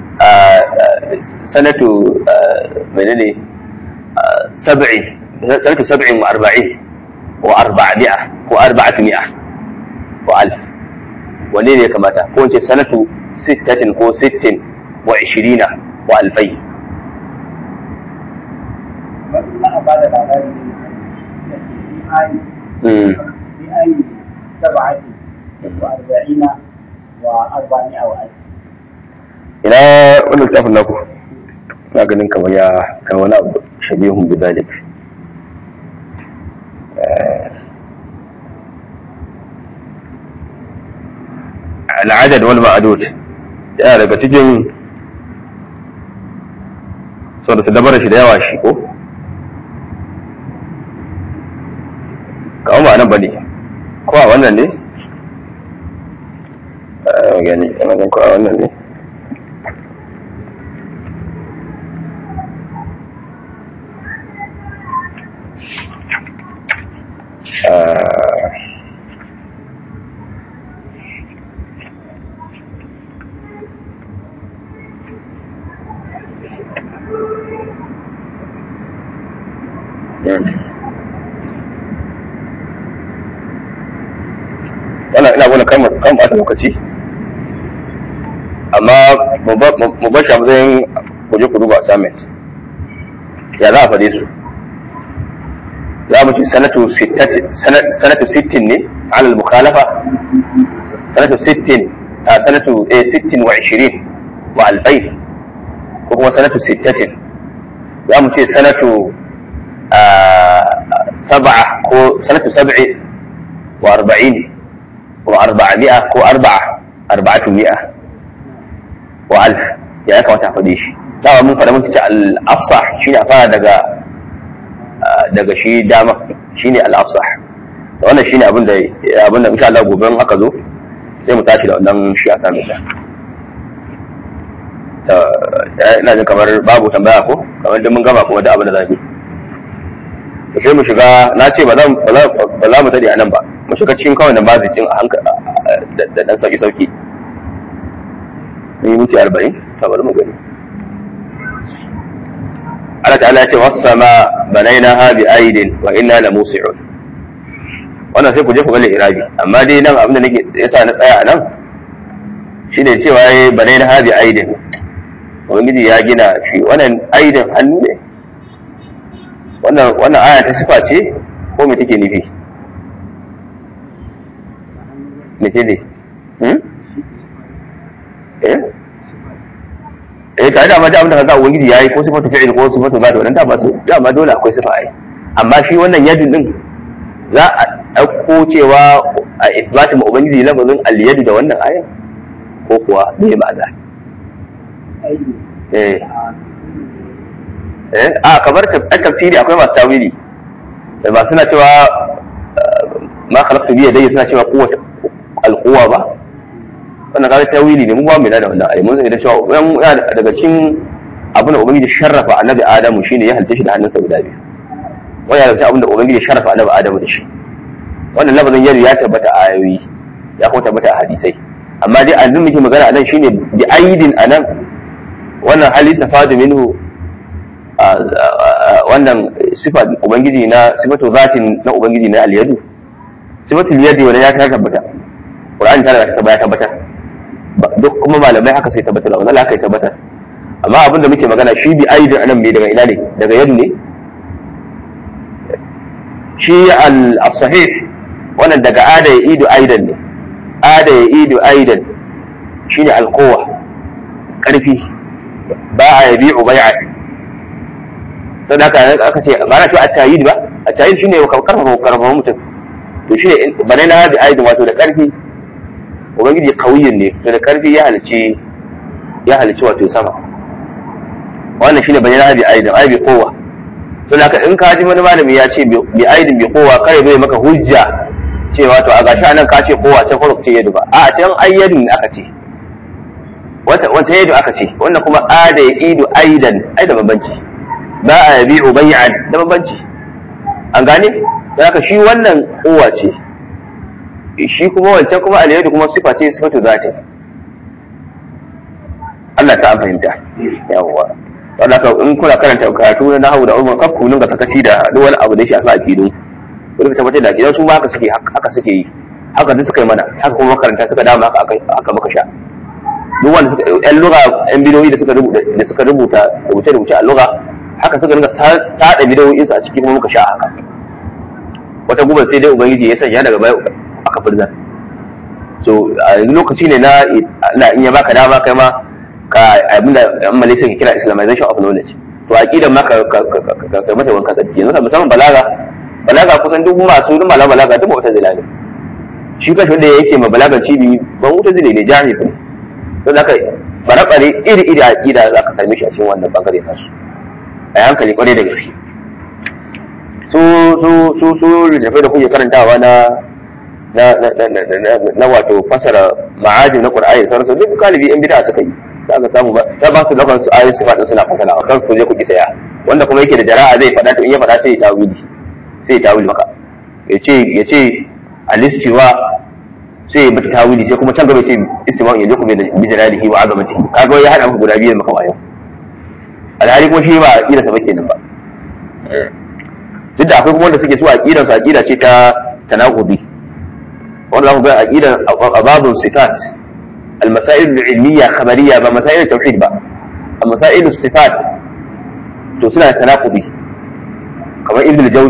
sanatu menene sab'i sanatu sab'in wa arba'in wa arba'a ko arba'atu mi'a wa alf wanne ne ya kamata ko ce sanatu sittatin ko sittin wa ishirina wa alfai ina wani littafin naku na ganin kamar ya kan wani abu shabihun bidalik al'adad wal ma'adud yana daga cikin sau da su dabara shi da yawa shi ko kawo ba nan ba ne ko a wannan ne a gani ana gan ko a wannan ne wannan ina gwada kan kan ɓata lokaci amma mu bar shi a matsayin kuje ku duba assignment ya za a faɗe su za mu ce sanatu sittati sanatu sittin ne alal mukhalafa sanatu sittin a sanatu eh sittin wa ishirin wa alfai ko kuma sanatu sittatin za mu ce sanatu sab'a ko sanatu sab'i wa arba'in wa arba'a mi'a ko arba'a arba'atu mi'a wa alf ya kamata a faɗe shi dama mun faɗa muka ce al-afsah shine a fara daga daga shi dama shine al-afsah da wannan shine abin da abin da insha Allah gobe in aka zo sai mu tashi da wannan shi a sami ta ta ina jin kamar babu tambaya ko kamar da mun gama kuma da abin da zamu yi sai mu shiga na ce ba za ba za mu tade a nan ba mu shiga cikin kawai da bazicin a hankali da dan sauki sauki mun yi minti 40 ta bari mu gani Allah ta'ala ce wasu sama banaina bi aidin wa inna la musi'un wannan sai ku je ku ga irabi amma dai nan abin da nake yasa na tsaya a nan shine cewa yayi banaina bi aidin ubangiji ya gina shi wannan aidin hannu ne wannan wannan aya ta sifa ce ko me take nufi me ce ne hmm? eh eh tare da amma da abin da kaga ubangiji yayi ko sifatu fi'il ko sifatu ba da wannan da ba su da amma dole akwai sifa ai amma shi wannan yadin din za a dauko cewa a isbatu ma ubangiji lafazin al-yadu da wannan ayan ko kuwa me ma'ana eh eh a kamar tafsiri akwai masu tawili da ba suna cewa ma khalaqtu bi yadayya suna cewa quwwat al-quwwa ba wannan kaga tawili ne mu ba mu da wannan ayi mun sai da cewa yana daga cikin abin da ubangiji sharrafa annabi adamu shine ya halitta shi da hannunsa guda biyu wannan daga cikin abin da ubangiji sharrafa annabi adamu da shi wannan lafazin yari ya tabbata a ayoyi ya kuma tabbata a hadisai amma dai azin muke magana anan shine bi aidin anan wannan hali safadu minhu wannan sifa ubangiji na sifatu zatin na ubangiji na aliyadu sifatu yadi wanda ya tabbata Qur'ani ta ya tabbatar duk kuma malamai haka sai tabbatar wannan haka ya tabbatar amma abin da muke magana shi bi aidin anan me daga ina ne daga yadu ne shi al-sahih wannan daga ada ya idu aidan ne ada ya idu aidan shine al-quwa karfi ba a yabi'u bai'a sai haka aka ce ba na ce at-tayyid ba at-tayyid shine karfafa karfafa mutum to shine bane na hadi aidan wato da karfi ubangiji kauyin ne to da karfi ya halici ya halici wato sama wannan shine bayyana bi aidin ai bi kowa to haka in ka ji wani malami ya ce bi aidin bi kowa kare bai maka hujja cewa to a gashi anan ka ce kowa ta farko ce yadu ba a can ayyadin ne aka ce wata wata yadu aka ce wannan kuma ada ya idu aidan ai da bambanci ba a yabi'u bay'an da bambanci an gane haka shi wannan kowa ce shi kuma wancan kuma aliyadu kuma sifa ce sifatu zati Allah ta fahimta yawwa wanda ka in kuna karanta karatu na nahawu da umar kafku nun ga sakaci da duk wani abu da shi a sa akidu wani tabbatar da akidan su ma haka suke haka suke yi haka duk suka yi mana haka kuma makaranta suka dama haka aka maka sha duk wanda suka yan lugha yan bidoyi da suka rubuta da suka rubuta rubuce rubuce a lugha haka suka rinka sada bidoyin su a cikin kuma muka sha haka wata gubar sai dai ubangiji ya sanya daga baya aka firza so a yanzu lokaci ne na Allah in ya baka dama kai ma ka abinda yan malaysia ke kira islamization of knowledge to aqidan ma ka ka mata wanka tsaki yanzu musamman balaga balaga kusan duk masu duk malama balaga duk wata zila ne shi kashi wanda yake ma balagan cibi ban wuta zile ne jahil ne to da kai bare iri iri aqida za ka same shi a cikin wannan bangare nasu a hankali kwarai da gaske su su su su littafai da kuke karantawa na na na wato fasara ma'ajin na qur'ani da sauransu duk galibi yan bid'a suka yi za ka samu ba ta ba su dakan su ayoyin sifatin suna fasala a kan ku je ku ki saya wanda kuma yake da jara'a zai faɗa to in ya faɗa sai ya tawili sai ya tawili maka ya ce ya ce alistiwa sai ya bata tawili sai kuma can gaba ce istiwa ya je ku bi jalalihi wa azamati kaga ya hada maka guda biyu maka wayo alhali kuma shi ba aqida sa kenan ba duk da akwai kuma wanda suke so aqidar su aqida ce ta tanaqudi wanda za ku ga aqidar ababun sifat المسائل العلمية خبرية بمسائل التوحيد بقى المسائل الصفات to suna tanakubi kamar ibn al-jawzi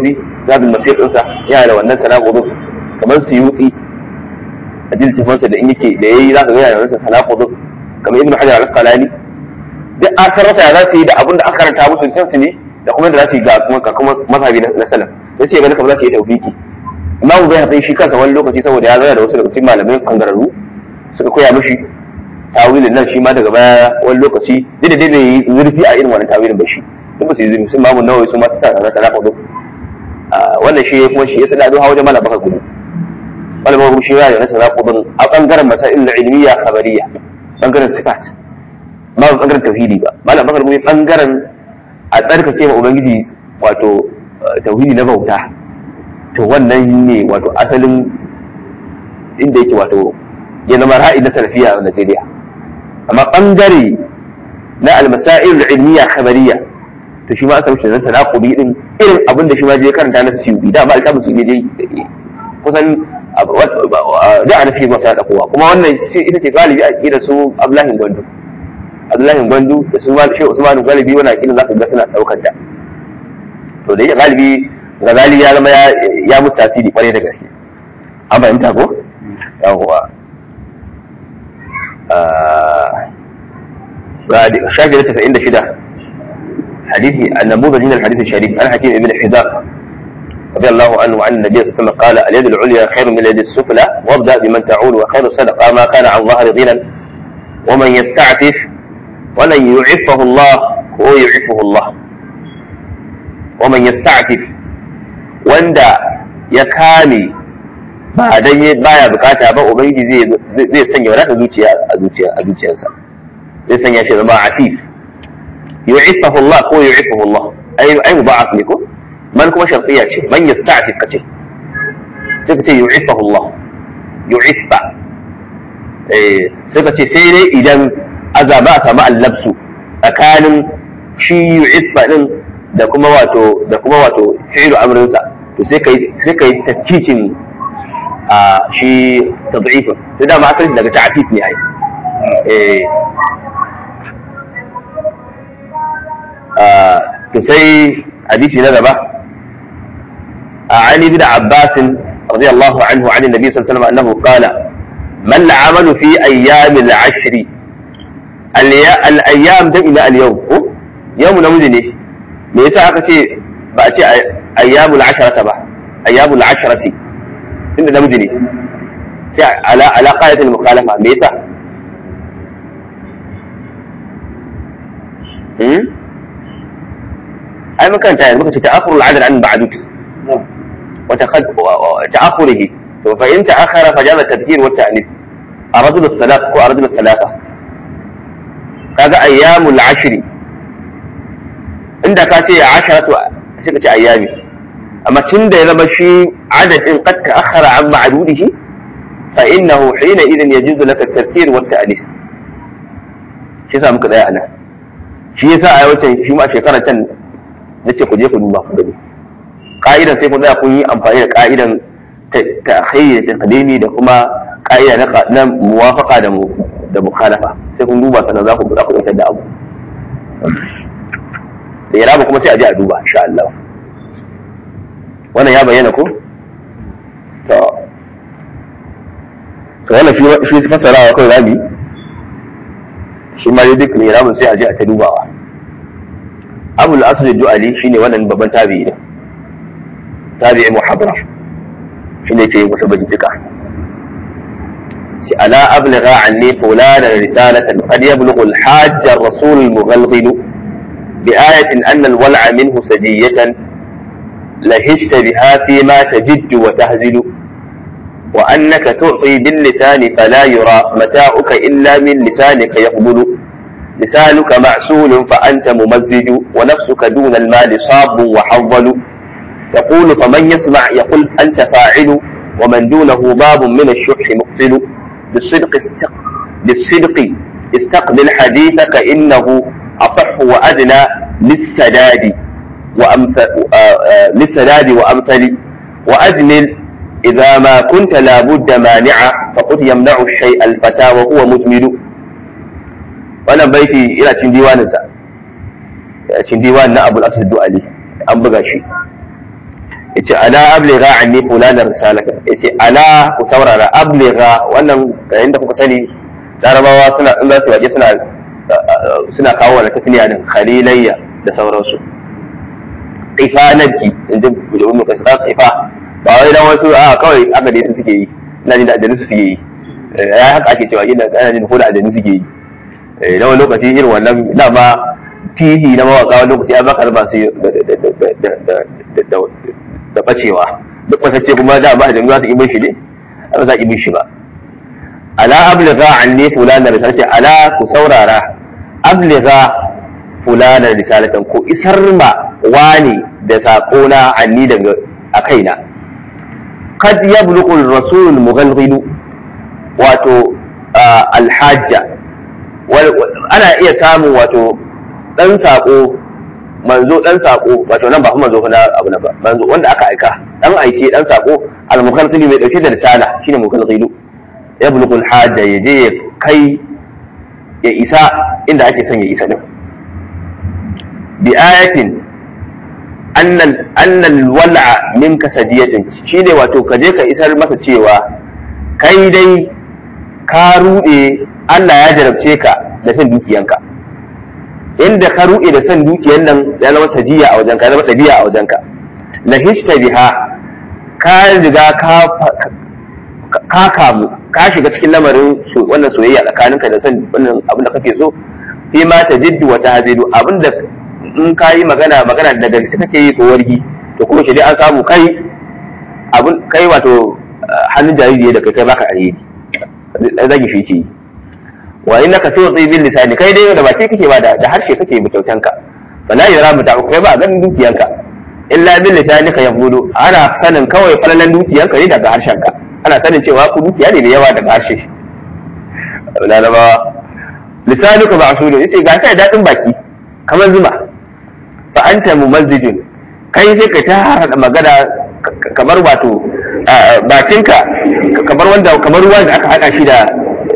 zabin masir ɗinsa yana da wannan tanakudin kamar suyuti a jiltifansa da in yake da yayi za ka ga yana da wannan tanakudin kamar ibnu hajar al-asqalani duk an sarrafa ya za su yi da abin da aka karanta musu kansu ne da kuma da za su yi ga kuma ga kuma mazhabi na salaf sai sai ganin kamar za su yi tawfiki imamu bai haɗa shi kansa wani lokaci saboda ya zana da wasu daga cikin malamai kangararru suka koya mishi tawilin nan shi ma daga baya wani lokaci duk da dai bai yi zurfi a irin wannan tawilin ba shi duk ba su yi zurfi sun mamu nawawi su ma ta tsara ta nafa wannan shi kuma shi ya sada zuwa wajen malam baka gudu malam baka gudu shi ya da nasa naƙudin a ɓangaren masail ilmiya khabariya ɓangaren sifat ba ɓangaren tauhidi ba malam baka gudu ɓangaren a tsarkake ma ubangiji wato tauhidi na bauta to wannan ne wato asalin inda yake wato ya zama ra'ayi na salafiya a Najeriya amma bangare na almasail ilmiya khabariya to shi ma aka mishi zan tanaqubi din irin abin da shi ma je karanta na siyudi da ba alƙabu su je kusan da ana fi masa da kowa kuma wannan ita ce galibi a kira su Abdullahi Gwandu Abdullahi Gwandu da su Shehu Usman galibi wannan akida zaka ga suna daukar ta to da galibi Ghazali ya zama ya mutu tasiri kwarai da gaske an fahimta ko yawwa شاهد 96 حديث النموذج من الحديث الشريف عن حكيم بن حزام رضي الله عنه عن النبي صلى الله عليه وسلم قال اليد العليا خير من اليد السفلى وابدا بمن تعول وخير الصدقه ما كان عن ظهر غنى ومن يستعفف ولن يعفه الله هو يعفه الله ومن يستعفف wanda ya kame ba dan baya bukata ba ubangiji zai zai sanya wadata zuciya a zuciya a zuciyarsa zai sanya shi zama afif yu'iffahu Allah ko yu'iffahu Allah ai ai mudaf ne ko man kuma shartiya ce man yasta'fif kace sai kace yu'iffahu Allah yu'iffa eh sai kace sai dai idan azaba a samu allabsu tsakanin shi yu'iffa din da kuma wato da kuma wato fi'lu amrinsa to sai kai sai kai tafkikin a shi tad'ifin sai da ma asali daga ta'fif ne ai eh to sai hadisi na gaba عن ابن عباس رضي الله عنه عن النبي صلى الله عليه وسلم انه قال ما العمل في ايام العشر الايام ده الى اليوم يوم نموذج ne me yasa aka ce ba a ce ayyamul asharata ba ayyamul asharati inda namiji ne sai ala ala qayatul mukhalafa me yasa hmm ai mukan ta muka ce ta'akhurul adad an ba'dut wa ta'akhurihi to fa in ta'akhara fa jama tadhkir wa ta'nif aradul salat ko aradul salata kaga ayyamul ashri inda ka ce asharatu sai ka ce ayyami amma tun da ya zama shi adadin qad ta'akhkhara an ma'dudihi fa innahu hina idan yajuzu laka at-tafkir wa at-ta'lif shi yasa muka tsaya anan shi yasa a yawancin shi ma shekarar can nace ku je ku duba ku gani ka'idan sai ku tsaya kun yi amfani da ka'idan ta'khir da taqdimi da kuma ka'ida na muwafaqa da da mukhalafa sai kun duba sannan za ku buɗa ku da abu da iraba kuma sai a je a duba insha Allah wannan ya bayyana ko to to wannan shi shi fasarawa kai rabi shi ma duk ne irabun sai a je a ta dubawa Abu al-Asr duali shine wannan babban tabi'i ne tabi'i muhabbar shine ke masa bajika ألا أبلغ عني فلانا رسالة قد يبلغ الحاج الرسول المغلغل بآية أن الولع منه سجية لهجت بها فيما تجد وتهزل وأنك تعطي باللسان فلا يرى متاعك إلا من لسانك يقبل لسانك معسول فأنت ممزج ونفسك دون المال صاب وحظل يقول فمن يسمع يقول أنت فاعل ومن دونه باب من الشح مقتل بالصدق استق... بالصدق استقبل حديثك إنه أصح وأدنى للسداد وأمثل للسداد وأمثل وأجمل إذا ما كنت لابد مانعا فقد يمنع الشيء الفتى وهو مجمل wannan baiti ina cin diwaninsa cin diwan na abul asad du'ali an buga shi yace ala abligha anni fulana risalaka yace ala ku saurara abligha wannan yayin da kuka sani larabawa suna in za su waje suna suna kawo wani tafiya din khalilayya da sauransu ifanarki in ji bujabu mai kasu ifa ba wai dan wasu a kawai aka dai su suke yi ina jin da aljanu su suke yi ya haka ake cewa ina ana jin ko da aljanu suke yi eh wani lokaci irin wannan dama tihi na mawaka wani lokaci an baka raba su da bacewa duk wasacce kuma da ba aljanu za su ibin shi ne ba za ibin shi ba ala abligha anni fulana risalati ala ku saurara abligha fulana risalatan ko isar ma wani da sako na anni daga a kaina kad yablughu ar-rasul mughalghilu wato alhajja ana iya samun wato dan sako manzo dan sako wato nan ba kuma manzo na abu na ba manzo wanda aka aika dan aike dan sako al-mughalghilu mai dauke da risala shine mughalghilu yablughu al-hajja yaje ya kai ya isa inda ake son ya isa din bi ayatin annal annal wal'a minka sadiyatin shine wato ka je ka isar masa cewa kai dai ka rude Allah ya jarabce ka da san dukiyanka inda ka rude da san dukiyan nan ya zama sajiya a wajenka ya zama dabi'a a wajenka lahishta biha ka riga ka ka kamu ka shiga cikin lamarin wannan soyayya tsakaninka da san wannan abin da kake so fi ma tajiddu wa tahzidu abinda in ka yi magana magana da gaske kake yi ko wargi to kuma shi dai an samu kai abun kai wato hannun jariri da kai kai baka alheri zagi shi ke wa inna ka tuti bil lisani kai dai da baki kake ba da harshe kake mu kyautan ka fala yara mu ta'u kai ba ganin dukiyanka illa bil lisani ka yahudu ana sanin kawai falalan dukiyanka ne daga harshen ka ana sanin cewa ku dukiya ne da yawa daga harshe lalabawa lisanuka ba'sudu yace ga kai dadin baki kamar zuma fa anta mumazzijun kai sai ka ta magana kamar wato bakinka kamar wanda kamar ruwan da aka haɗa shi da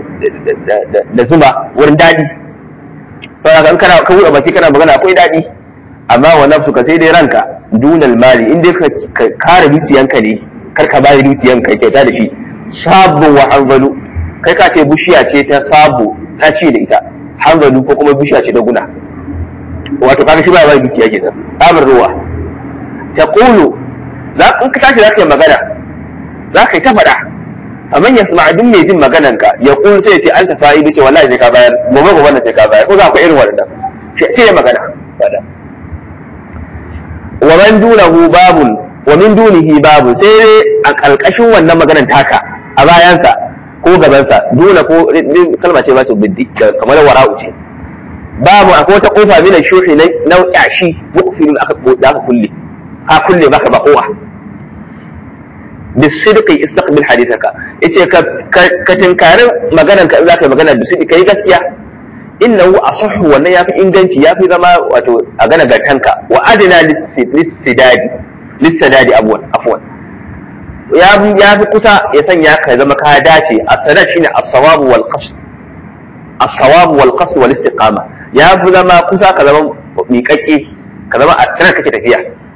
da zuma wurin daɗi saboda in kana ka buɗe baki kana magana akwai daɗi amma wa nafsu ka sai dai ranka dunal mali in dai ka kare dukiyanka ne kar ka bayar dukiyanka kyauta da shi sabu wa hanzalu kai ka ce bishiya ce ta sabu ta ce da ita hanzalu ko kuma bishiya ce ta guna wato kaga shi ba ba dukiya ke nan tsabar ruwa ta kulu za in ka tashi za ka yi magana za ka yi ta faɗa amma ya sama duk mai jin maganan ka ya kulu sai ya ce an ta fa'i ce wallahi sai ka bayar gobe gobe wannan sai ka bayar ko za ku irin wannan sai ya magana faɗa wa man dunahu babun wa min dunihi babun sai dai a ƙarƙashin wannan maganan taka a bayansa ko gabansa duna ko kalma ce ba ta biddi kamar wara'u ce babu akwai wata kofa mina shuhi na yashi mukfilin aka da aka kulle ka kulle baka ba kowa bisidqi istaqbil hadithaka yace ka ka tinkarin maganar ka zaka yi magana bisidqi kai gaskiya innahu asahhu wannan yafi inganci yafi zama wato a gana gartanka wa adna lisidadi lisidadi abwan afwan ya fi kusa ya sanya ka zama ka dace as-sadad shine as-sawabu wal qasd as-sawabu wal qasd wal istiqama ya fi zama kusa ka zama miƙaƙe ka zama a sanar kake tafiya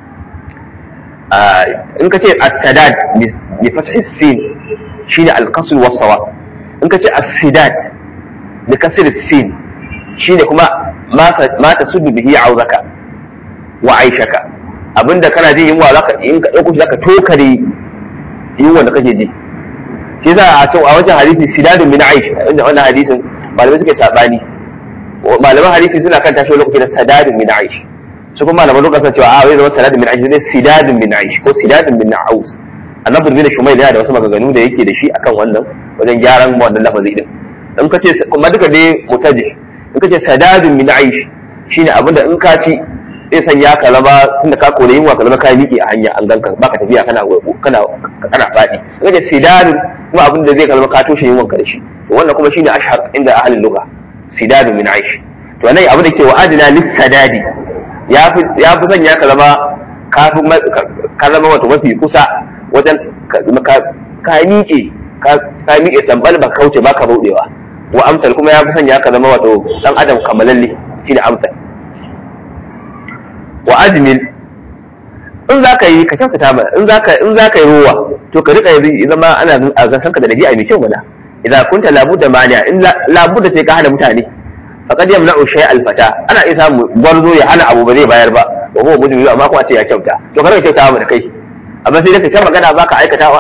in ka ce as-sadad bi fathi sin shine al-qasd was sawab in ka ce as-sidat bi kasr sin shine kuma ma tasuddu bihi auzaka wa aishaka abinda kana jin yunwa zaka in ka dauko shi zaka tokare yunwa da kake ji shi za a a wajen hadisi sidadun min aish wannan hadisin malamai suke sabani malaman hadisi suna kan tashi lokaci da sadadun min aish su kuma malaman lokacin cewa a wai zama sadadun min aish ne sidadun min aish ko sidadun min aus annabi bin shumayl yana da wasu maganganu da yake da shi akan wannan wajen gyaran wannan lafazi din in ka ce kuma duka dai mutaji in ka ce sadadun min aish shine abinda in ka ci zai sanya ka zama tunda ka kore yunwa ka zama ka miƙe a hanya an ganka baka tafiya kana kana kana faɗi in ka ce sidadun kuma abinda zai ka zama ka toshe yunwan ka da shi wannan kuma shine ashhar inda ahlul lugha sidadu min aish to nan abin da ke wa'adina lis sadadi ya fi ya fi sanya ka zama ka fi ka zama wato mafi kusa wajen ka ka miƙe ka ka miƙe sambal ba kauce ba ka baudewa wa amsal kuma ya fi sanya ka zama wato dan adam kamalalle shine amsal wa ajmil in za ka yi ka kyautata mana in za ka in za ka yi ruwa to ka rika yi zama ana a gasan ka da dabi'a mai kyau mana idan kunta labudda mani'a in labudda sai ka hana mutane faqad yamna'u shay al-fata ana iya samu gwarzo ya hana abu ba zai bayar ba wa huwa mujrim amma kuma ce ya kyauta to ka rika kyauta mana kai amma sai da ka magana baka aikatawa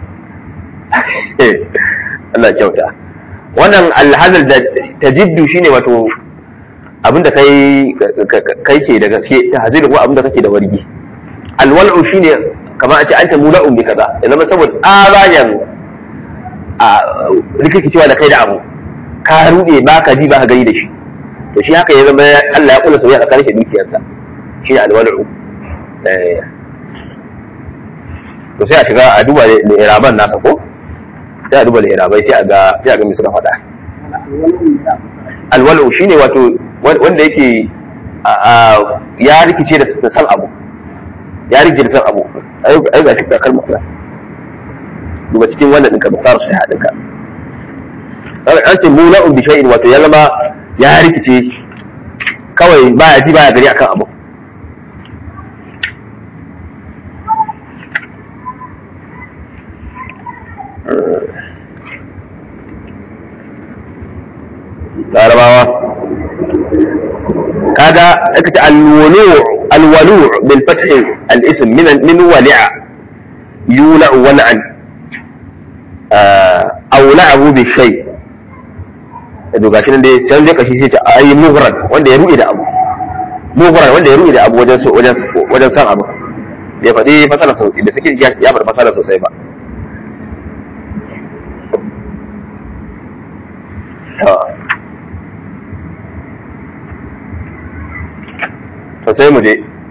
Allah kyauta wannan alhazal da tajiddu shine wato abinda kai kai ke da gaske ta hazir ko abinda kake da wargi alwal'u shine kamar a ce anta mula'un bi kaza ya zama saboda tsabayan a rikicewa da kai da abu ka rude ba ka ji ba ka gani da shi to shi haka ya zama Allah ya kula soyayya tsakanin shi dukiyarsa shi ne alwal'u to sai a shiga a duba da iraban nasa ko sai a duba da irabai sai a ga sai a ga me suka faɗa alwalu shine wato wanda yake ya rikice da san abu ya rikice da san abu ai ga shi ka kalma Allah duba cikin wannan ɗinka ba fara sai haɗinka an ce mula'un bi shay'in wato ya zama ya rikice kawai baya ji baya gari akan abu larabawa kaga aka ce alwulu alwalu bil fath al ism min min wali'a yula wal'an aw la'ahu bi shay to gashi nan dai sai dai kashi sai ta ayi mughran wanda ya ruɗe da abu mughran wanda ya ruɗe da abu wajen wajen wajen san abu bai faɗi fasala sosai da suke ya faɗi fasala sosai ba to sai mu je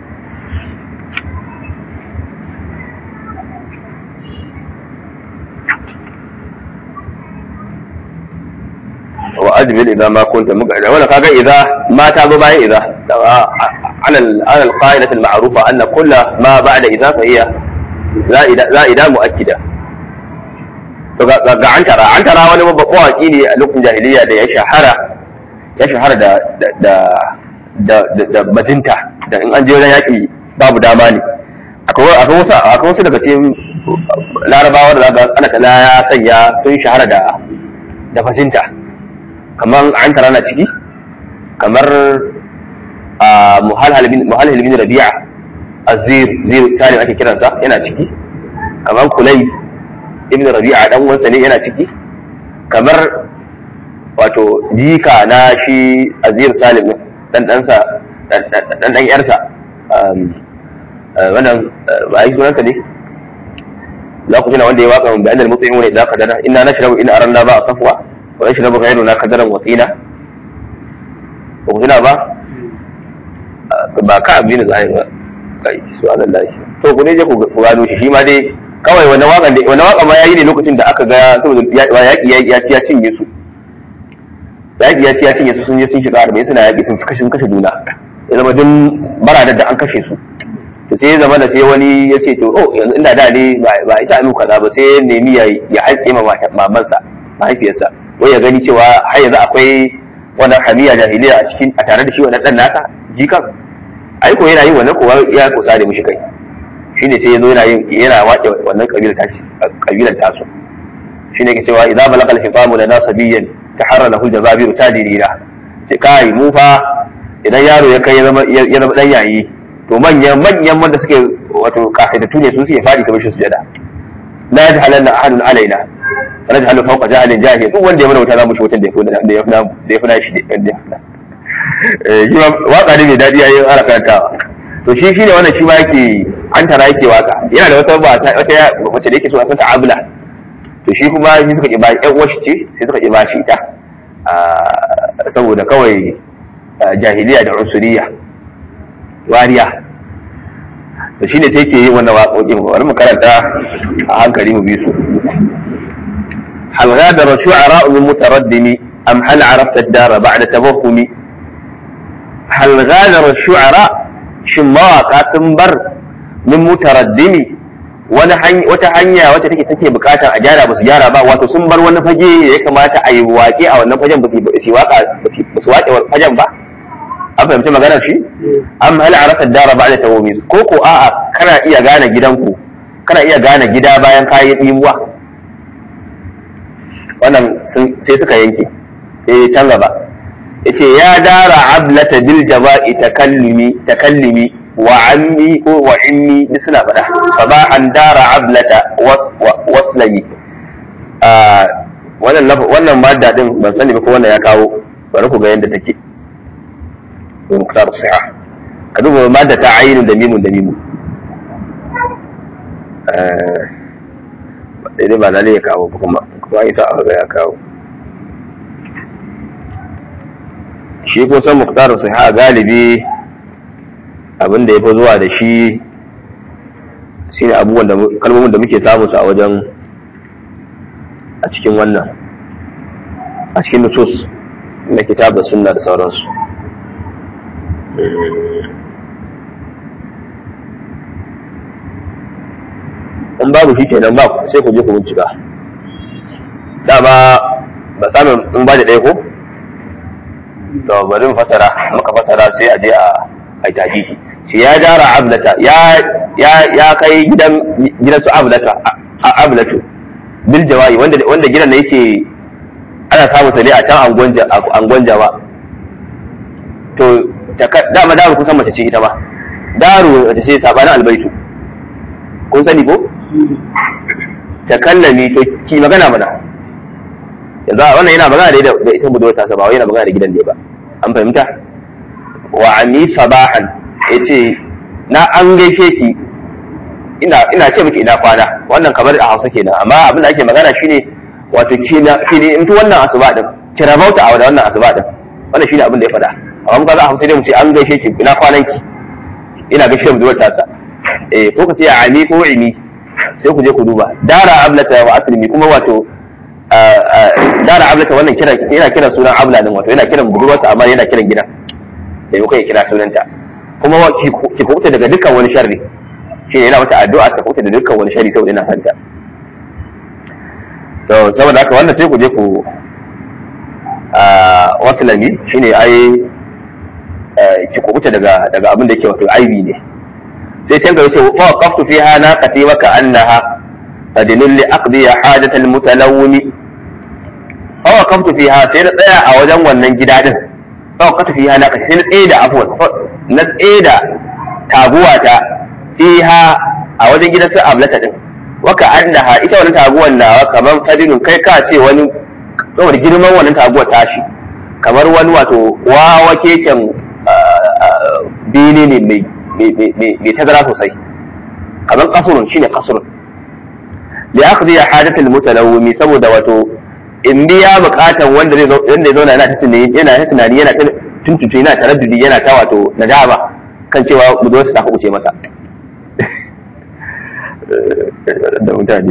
wa ajbil idza ma kunta muqadda wala kaga idza ma ta zo bayan idza ala ala alqa'idah alma'rufa anna kull ma ba'da idza fa hiya za'ida za'ida mu'akkida to ga ga antara antara wani babban waki ne a lokacin jahiliya da ya shahara ya shahara da da da da bajinta da in an je wajen yaƙi babu dama ne akwai wasu akwai wasu daga cikin larabawa da zaka ana kala ya sanya sun shahara da da bajinta kamar an tara na ciki kamar a muhalhal bin rabi'a azir zir salim ake kiransa yana ciki kamar kulai ibn rabi'a dan uwansa ne yana ciki kamar wato jika na shi azir salim dan ɗansa dan ɗan yarsa wannan ba a yi sunansa ne za ku tuna wanda ya waka bayan da mutum ne za ka dana ina na shirabu ina aran ba a safuwa wa ya shirabu gairu na kadaran watsina ba ku tuna ba ba ka abin da za a yi ba kai su anan lahi to ku ne je ku gano shi shi ma dai kawai wannan wakan da wannan wakan ma yayi ne lokacin da aka ga saboda yaƙi ya ci ya cinye su yaƙi ya ci ya cinye su sun je sun shiga arba'in suna yaƙi sun kashe sun kashe juna ya zama duk baradar da an kashe su to sai ya zama da sai wani ya ce to oh yanzu inda da ne ba isa anu kaza ba sai ya nemi ya ya haƙe ma mamansa mahaifiyarsa wai ya gani cewa har yanzu akwai wannan hamiya jahiliya a cikin a tare da shi wannan dan nasa jikan ai ko yana yin wannan kowa ya kusa da mishi kai shine sai ya zo yana yin yana wace wannan kabilar tashi kabilar tasu shine ke cewa idza balaga al-hitamu lana sabiyyan taharra lahu jazabiru tadirina ce kai mu fa idan yaro ya kai ya zama ya zama dan yayi to manyan manyan wanda suke wato kafaitatu ne su suke fadi ta mishi sujada la yajhalanna ahadun alaina rajhalu fawqa jahalin jahil duk wanda ya mana wuta za mu shi wutan da ya fi da ya fi nashi da ya fi eh shi ma waka ne mai dadi yayin ana karantawa to shi shine wannan shi ma yake an tara yake waka yana da wata ba wata wacce da yake so a san ta'abula to shi kuma shi suka ki ba ƴan uwar shi ce sai suka ki ba shi ita saboda kawai jahiliya da unsuriya wariya to shine sai ke yi wannan waƙoƙin bari mu karanta a hankali mu bi su هل غادر شعراء من متردم أم هل عرفت الدار بعد توهم هل غادر الشعراء شماء سنبر من متردم wata hanya wata take take bukatar a gyara basu gyara ba wato sun bar wani fage da ya kamata a yi waƙe a wannan fagen ba su waka ba su waƙe fagen ba an fahimci maganar shi am hal arafa dara ba'da tawmis ko ko a'a kana iya gane gidanku kana iya gane gida bayan kayi dimuwa wannan sai suka yanke eh can gaba yace ya dara ablata bil jaba'i takallumi takallimi wa ammi ko wa inni duk suna faɗa sabahan dara ablata waslami wannan wannan madda din ban sani ba ko wannan ya kawo bari ku ga yadda take ko muktar siha ka duba madda ta ainun da mimun da mimun eh dai ba lalle ya kawo ba kuma kuma isa aka ga ya kawo shi ko san muktar siha galibi abin da ya fi zuwa da shi shine abubuwan da kalmomin da muke samu su a wajen a cikin wannan a cikin nusus na kitab da sunna da sauransu in babu shi kenan ba sai ku je ku bincika dama ba samun in ba da ɗaya ko to bari mu fasara muka fasara sai a je a ai tahdidi shi ya dara ablata ya ya ya kai gidan gidan su ablata ablatu bil jawai wanda wanda gidan da yake ana samu sa ne a can angon angon jawa to dama daru kusan mace ce ita ma daru ta ce sabanin albaitu kun sani ko ta kallami to ki magana mana yanzu wannan yana magana da da ita budurwa ta ba yana magana da gidan ne ba an fahimta wa ani sabahan yace na an gaishe ki ina ina ce miki ina kwana wannan kamar a Hausa kenan amma abin da ake magana shine wato kina kine in wannan asuba din kira bauta a wannan asuba din wannan shine abin da ya faɗa amma muka za a Hausa dai mu ce an gaishe ki ina kwanan ki ina gaishe mu duwar tasa eh ko ka ce ani ko ini sai ku je ku duba dara ablata wa aslimi kuma wato dara ablata wannan kira yana kiran sunan abla din wato yana kiran budurwarsa amma yana kiran gidan da yau kai kira sunanta kuma ki kubuta daga dukkan wani sharri shi ne yana mata addu'a ta kubuta da dukkan wani sharri saboda yana santa to saboda haka wannan sai ku je ku wasu lami shine ai ki kubuta daga daga abin da yake wato aibi ne sai can gaba ce fa waqaftu fiha naqati wa ka'annaha fadilul li aqdi hajatal mutalawwimi fa waqaftu fiha sai na tsaya a wajen wannan gida din fa waqaftu fiha naqati sai na tsaye da afwan na tsaye da taguwata fiha a wajen gidan sai ablata din wa ka'annaha ita wannan taguwan nawa kamar fadilun kai ka ce wani saboda girman wannan taguwar tashi kamar wani wato wawa keken bene ne mai mai tazara sosai kamar kasurun shine kasurun li akhdhi hadat al mutalawwimi saboda wato in biya bukatan wanda zai wanda zauna yana ta tunani yana ta tunani yana ta tuntuce yana taraddudi yana ta wato nadama kan cewa mu zo su ta kuce masa da mutane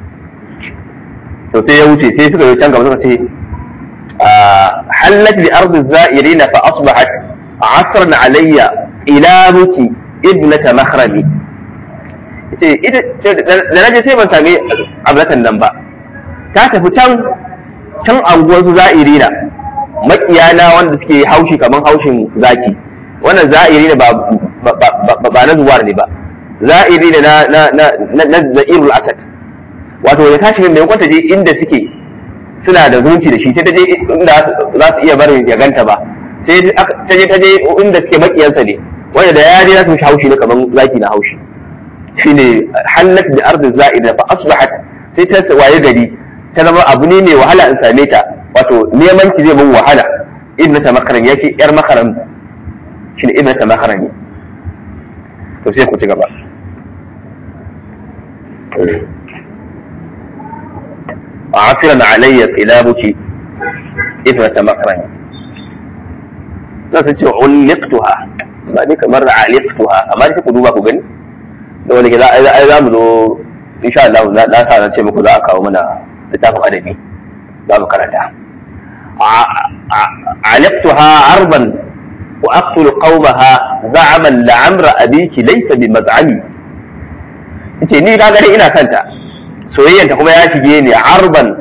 to sai ya wuce sai suka yi can gaba suka ce hallat bi ardi za'irina fa asbahat asran alayya ila muki ibnata makhrami ce da naje sai ban sami ablatan nan ba ta tafi can can anguwar su za'irina makiyana wanda suke haushi kamar haushin zaki wannan za'irina ba ba na zuwar ne ba za'irina na na na na za'irul asad wato da tashi mai kwanta je inda suke suna da zumunci da shi sai ta je inda za su iya barin ya ganta ba sai ta je ta je inda suke makiyansa ne wanda da ya je za su haushi ne kamar zaki na haushi shine hallat da ardi za'ida fa asbahat sai ta waye gari ta zama abu ne mai wahala in same ta wato neman ki zai mun wahala ibn ta makaran yake yar makaran shine ibn ta makaran to sai ku ci gaba عاصرا علي قلابك ابنة مكرم za su ce ulliqtuha ba ni kamar aliqtuha amma sai ku duba ku gani da wani gida ai za mu zo insha Allah na na sa ce muku za a kawo mana littafin adabi za mu karanta aliqtuha arban wa aqtul qawmaha za'aman la'amra abiki laysa bi maz'ami yace ni ka gani ina santa soyayyanta kuma ya shige ni arban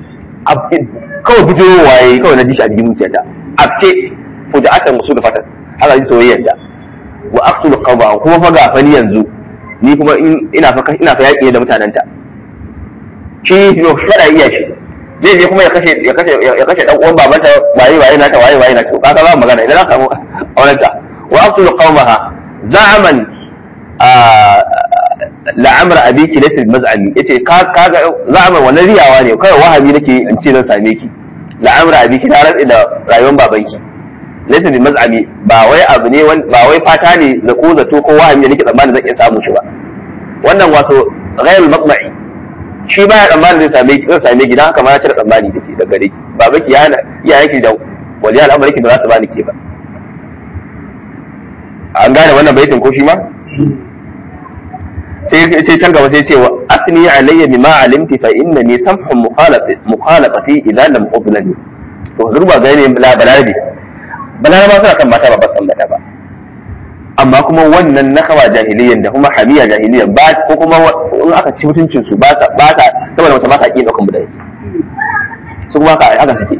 kawai fito waye kawai na ji shi a cikin zuciyata abke fuja'atan wasu da fatan haka ji soyayyar ta wa aqtulu qawma kuma fa ga fani yanzu ni kuma ina fa ina fa yaki da mutanen ta shi yo shara iya shi zai je kuma ya kashe ya kashe ya kashe dan uwan babanta waye waye na ta waye waye na ta kaga ba magana idan aka samu auren ta wa aqtulu qawmaha za'aman la'amr abiki laysa maz'ami yace ka kaga za'aman wannan riyawa ne kai wahabi nake in ce zan same ki la'amr abiki na rantsi da rayuwar babanki laysa bi maz'ami ba wai abu ne ba wai fata ne da ko zato ko wahabi nake tsammanin zan iya samu shi ba wannan wato ghayrul maqma'i shi baya tsammanin zai same ki zai same ki dan haka ma ya cire tsammani da ke daga gare ki babanki ya ya yake da waliya al'amari ki ba za su bani ke ba an gane wannan baitin ko shi ma sai sai can gaba sai ce wa asni alayya bima alimti fa innani samhun mukhalafati mukhalafati idan lam ublani to durba ga ne la balarabi balarabi suna kan mata ba ba san mata ba amma kuma wannan nakawa jahiliyan da kuma hamiya jahiliyan ba ko kuma in aka ci mutuncin su ba ta ba ta saboda wata ba ta kin daukan budai su kuma haka haka suke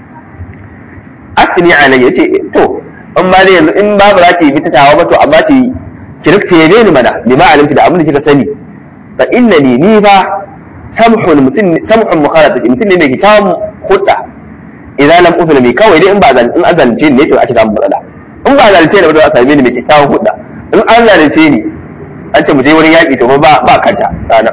asni alayya ce to in ma dai yanzu in babu za ki bi ta tawa ba to amma ki ki rikta yabe ni mana bima alimti da abin da kika sani fa innani ni fa samhun mutum samhun mukhalafati mutum ne mai kitabun hudda idan lam ufil mi kawai dai in ba zan in azalce ne to ake samu matsala in ba zalunce ne ba za a same ni mai kitabun hudda in an zalunce ni an ce mu je wurin yaƙi to ba ba kanta sana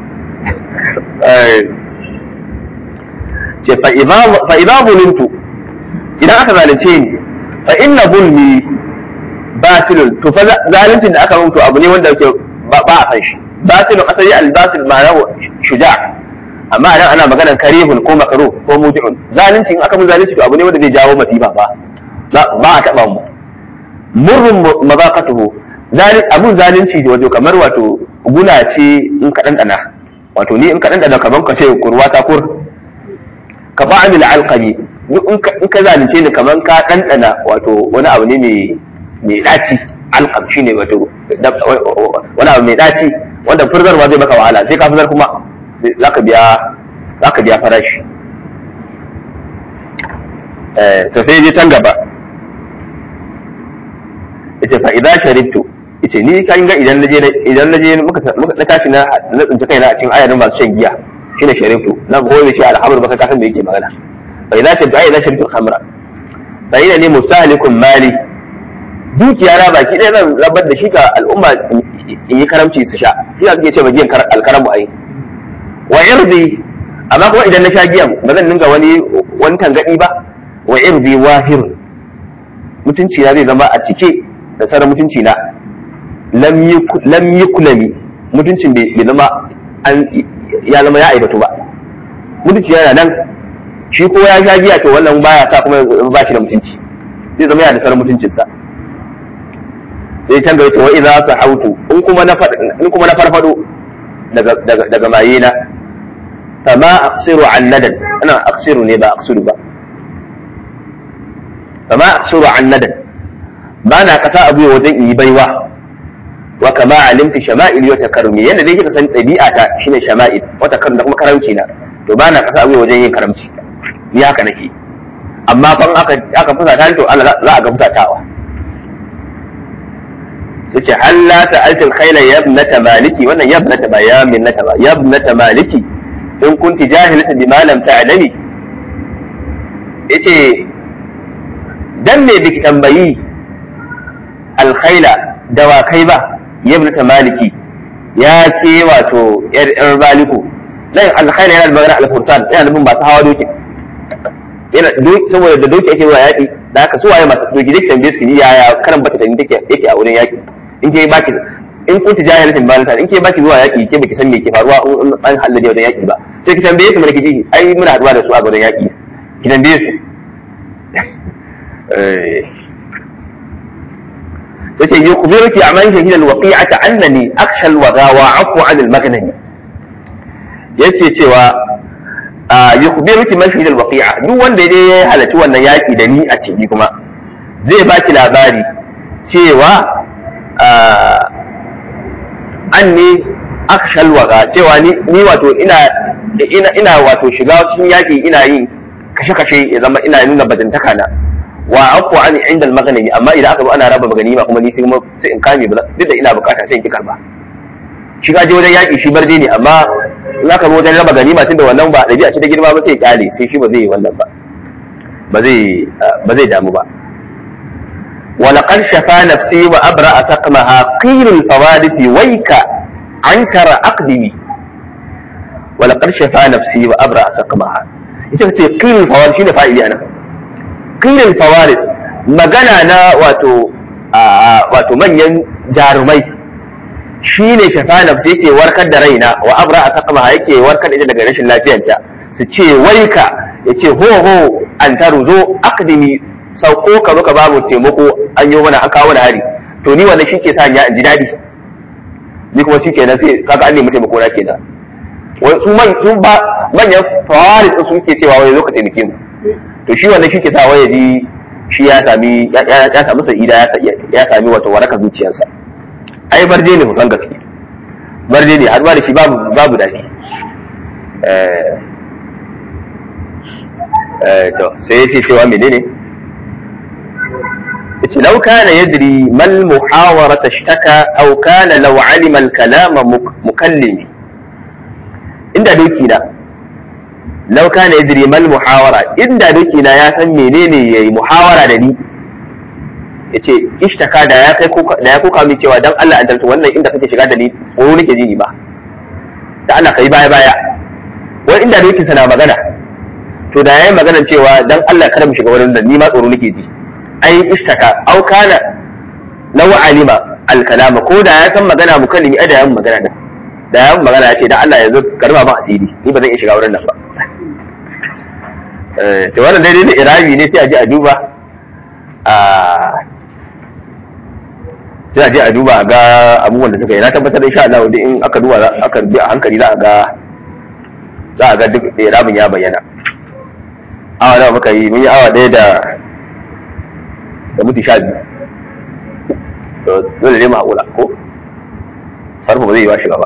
ce fa idza bulintu idan aka zalunce ni fa inna zulmi basilun to fa zaluncin da aka mun to abu ne wanda yake ba a san shi basilun asali al-basil ma'ana shuja amma idan ana maganar karihun ko makruh ko muji'un zalunci in aka mun zalunci to abu ne wanda zai jawo masifa ba ba a taba mu murrun mazaqatuhu zalim abun zalunci da wato kamar wato guna ce in ka dandana wato ni in ka dandana kaman ka ce kurwa ta kur ka ba'amil alqami in ka zalunce ni kaman ka dandana wato wani abu ne mai mai daci alqam shine wato wani abu mai daci wanda furzarwa zai maka wahala sai ka furzar kuma zaka biya zaka biya farashi eh to sai je can gaba yace fa idan sharibtu yace ni kan ga idan naje idan naje muka na tashi na na tsinci kaina a cikin ayarin masu shan giya shine sharibtu na goyi shi alhamdu baka kasan da yake magana fa idan sharibtu ai idan sharibtu khamra fa ina ni musalikun mali dukiya na baki ɗaya zan rabar da shi ga al'umma in yi karamci su sha shi za su ke ce ma giyan alkaramu ai wa irdi amma kuma idan na sha giyan ba zan dinga wani wani tangadi ba wa irdi wahir mutunci na zai zama a cike da sauran mutunci na lam yi kulami mutuncin bai zama ya zama ya aibatu ba mutunci yana nan shi ko ya sha giya to wannan baya sa kuma ba shi da mutunci zai zama yana da sauran mutuncinsa sai can gaba wa idza sahautu in kuma na in kuma na farfado daga daga daga maye na fama aqsiru an nadan ana aqsiru ne ba aqsiru ba fama aqsiru an nadan ba na kasa abu wajen yi baiwa wa kama alimti shama'il wa takarrumi yanda dai kika san ɗabi'ata shine shama'il wa takarrum da kuma karamci na to ba na kasa abu wajen yin karamci ni haka nake amma ban aka aka fusata to Allah za a ga fusatawa su ce halla sa'alta al-khayla yabnata maliki wannan yabnata ba ya minnata ba yabnata maliki in kunti jahilatan bima lam ta'lami yace dan me biki tambayi al-khayla dawakai ba yabnata maliki ya ke wato yar yar baliku dan al-khayla yana da magana al-fursan yana nufin masu hawa doki yana saboda da doki ake zuwa yaƙi da haka su waye masu doki duk tambaye su ni yaya karan bata tani take yake a wurin yaƙi in ke baki in kunti jahilin balanta in ke baki zuwa yaki ke baki san me ke faruwa in an halalla da wajen yaki ba sai ki tambaye su mulki ji ai muna haduwa da su a gurin yaki ki tambaye su yace yukhbiruki amman shahida alwaqi'ata annani akhsha alwaga wa afu an almagnani yace cewa yukhbiruki man shahida alwaqi'a duk wanda ya halarci wannan yaki da ni a ciki kuma zai baki labari cewa an ne aka shalwaga cewa ni wato ina ina ina wato shiga cikin yaƙi ina yin kashe-kashe ya zama ina nuna bajantaka na wa aqu an inda al-maghnami amma idan aka zo ana raba ganima kuma ni sai kuma sai in kame ba duk da ina bukata sai in ki karba shi ka je wajen yaki shi barde ne amma in aka zo wajen raba ganima tunda wannan ba dabi'a ce ta girma ba sai ya kyale sai shi ba zai yi wannan ba ba zai ba zai damu ba ولقد شفى نفسي وأبرأ سقمها قيل الفوارس ويك عنكر أقدمي ولقد شفى نفسي وأبرأ سقمها ita ce qilul fawaris shine fa'ili ana qilul fawaris magana na wato wato manyan jarumai shine shafa nafsi yake warkar da raina wa abra asqama yake warkar da ita daga rashin lafiyarta su ce waika yace ho ho an taruzo aqdimi sauko ka zo ka babu taimako an yi mana an kawo mana hari to ni wannan shike sa ya ji dadi ni kuma shi kenan sai kaga an nemi taimako na kenan wai su man su ba manyan fawaris su suke cewa wai zo ka taimake mu to shi wannan shi ke sa wai ji shi ya sami ya sami sa'ida ya sami wato waraka zuciyarsa ai barje ne musan gaske barje ne har ba da shi babu babu dadi eh eh to sai yace cewa menene yace law kana yadri mal muhawara tashtaka aw kana law alima al kalama mukallimi inda doki na law kana yadri mal muhawara inda doki na ya san menene yayi muhawara da ni yace ishtaka da ya kai da ya koka min cewa dan Allah an tarto wannan inda kake shiga da ni tsoro nake ji ni ba da Allah kai baya baya wai inda doki sana magana to da yayin maganar cewa dan Allah kada mu shiga wurin da ni ma tsoro nake ji ai ishtaka au kana law alima al kalama ko da ya san magana mukallimi ai da yayin magana da da yayin magana ya ce dan Allah yanzu karba ba asiri ni ba zan iya shiga wurin nan ba eh to wannan daidai da irabi ne sai a je a duba a sai a je a duba a ga abubuwan da suka yi na tabbatar insha Allah wanda in aka duba aka bi a hankali za a ga za a ga duk irabin ya bayyana awa nawa muka yi mun yi awa ɗaya da da mutu sha biyu to dole ne mu haƙura ko sarfa ba zai yi wa shiga ba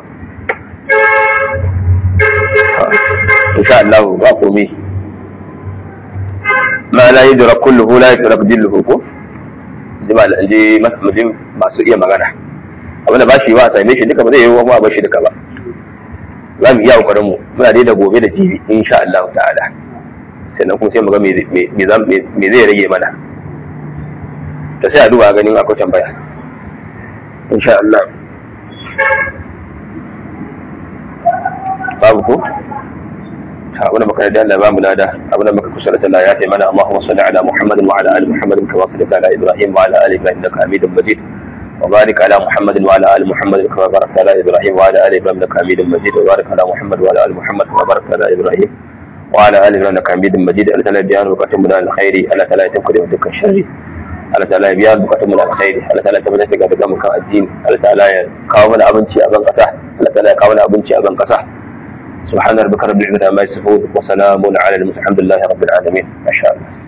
insha Allah ba komai ma la yudrak kulluhu la yudrak dilluhu ko jama'a da je masu iya magana abinda ba shi ba a same shi duka ba zai yi wa ba shi duka ba za mu iya kokarin mu muna dai da gobe da jibi insha Allah ta'ala sannan kuma sai mu ga me zai rage mana da sai a duba ganin akwai tambaya insha Allah babu ko ta wani maka da Allah ba mu lada abin da muka kusa da Allah ya fi mana Allahumma salli ala Muhammadin wa ala ali Muhammadin kama sallaita ala Ibrahim wa ala ali Ibrahim innaka Hamidum Majid وبارك على محمد وعلى ال محمد كما باركت على ابراهيم وعلى ال ابراهيم انك حميد مجيد وبارك على محمد وعلى ال محمد كما باركت على ابراهيم وعلى ال ابراهيم انك حميد مجيد الله تعالى بيان بكاتم من الخير الله تعالى يتمكن من دكان الشر Allah ta'ala ya biya bukatun mu na alkhairi Allah ta'ala ya tabbatar da daga mukan addini Allah ta'ala ya kawo mana abinci a ban kasa Allah ta'ala ya kawo mana abinci a ban kasa سبحان ربك رب العزة عما يصفون وسلام على المرسلين الحمد لله رب العالمين ما شاء الله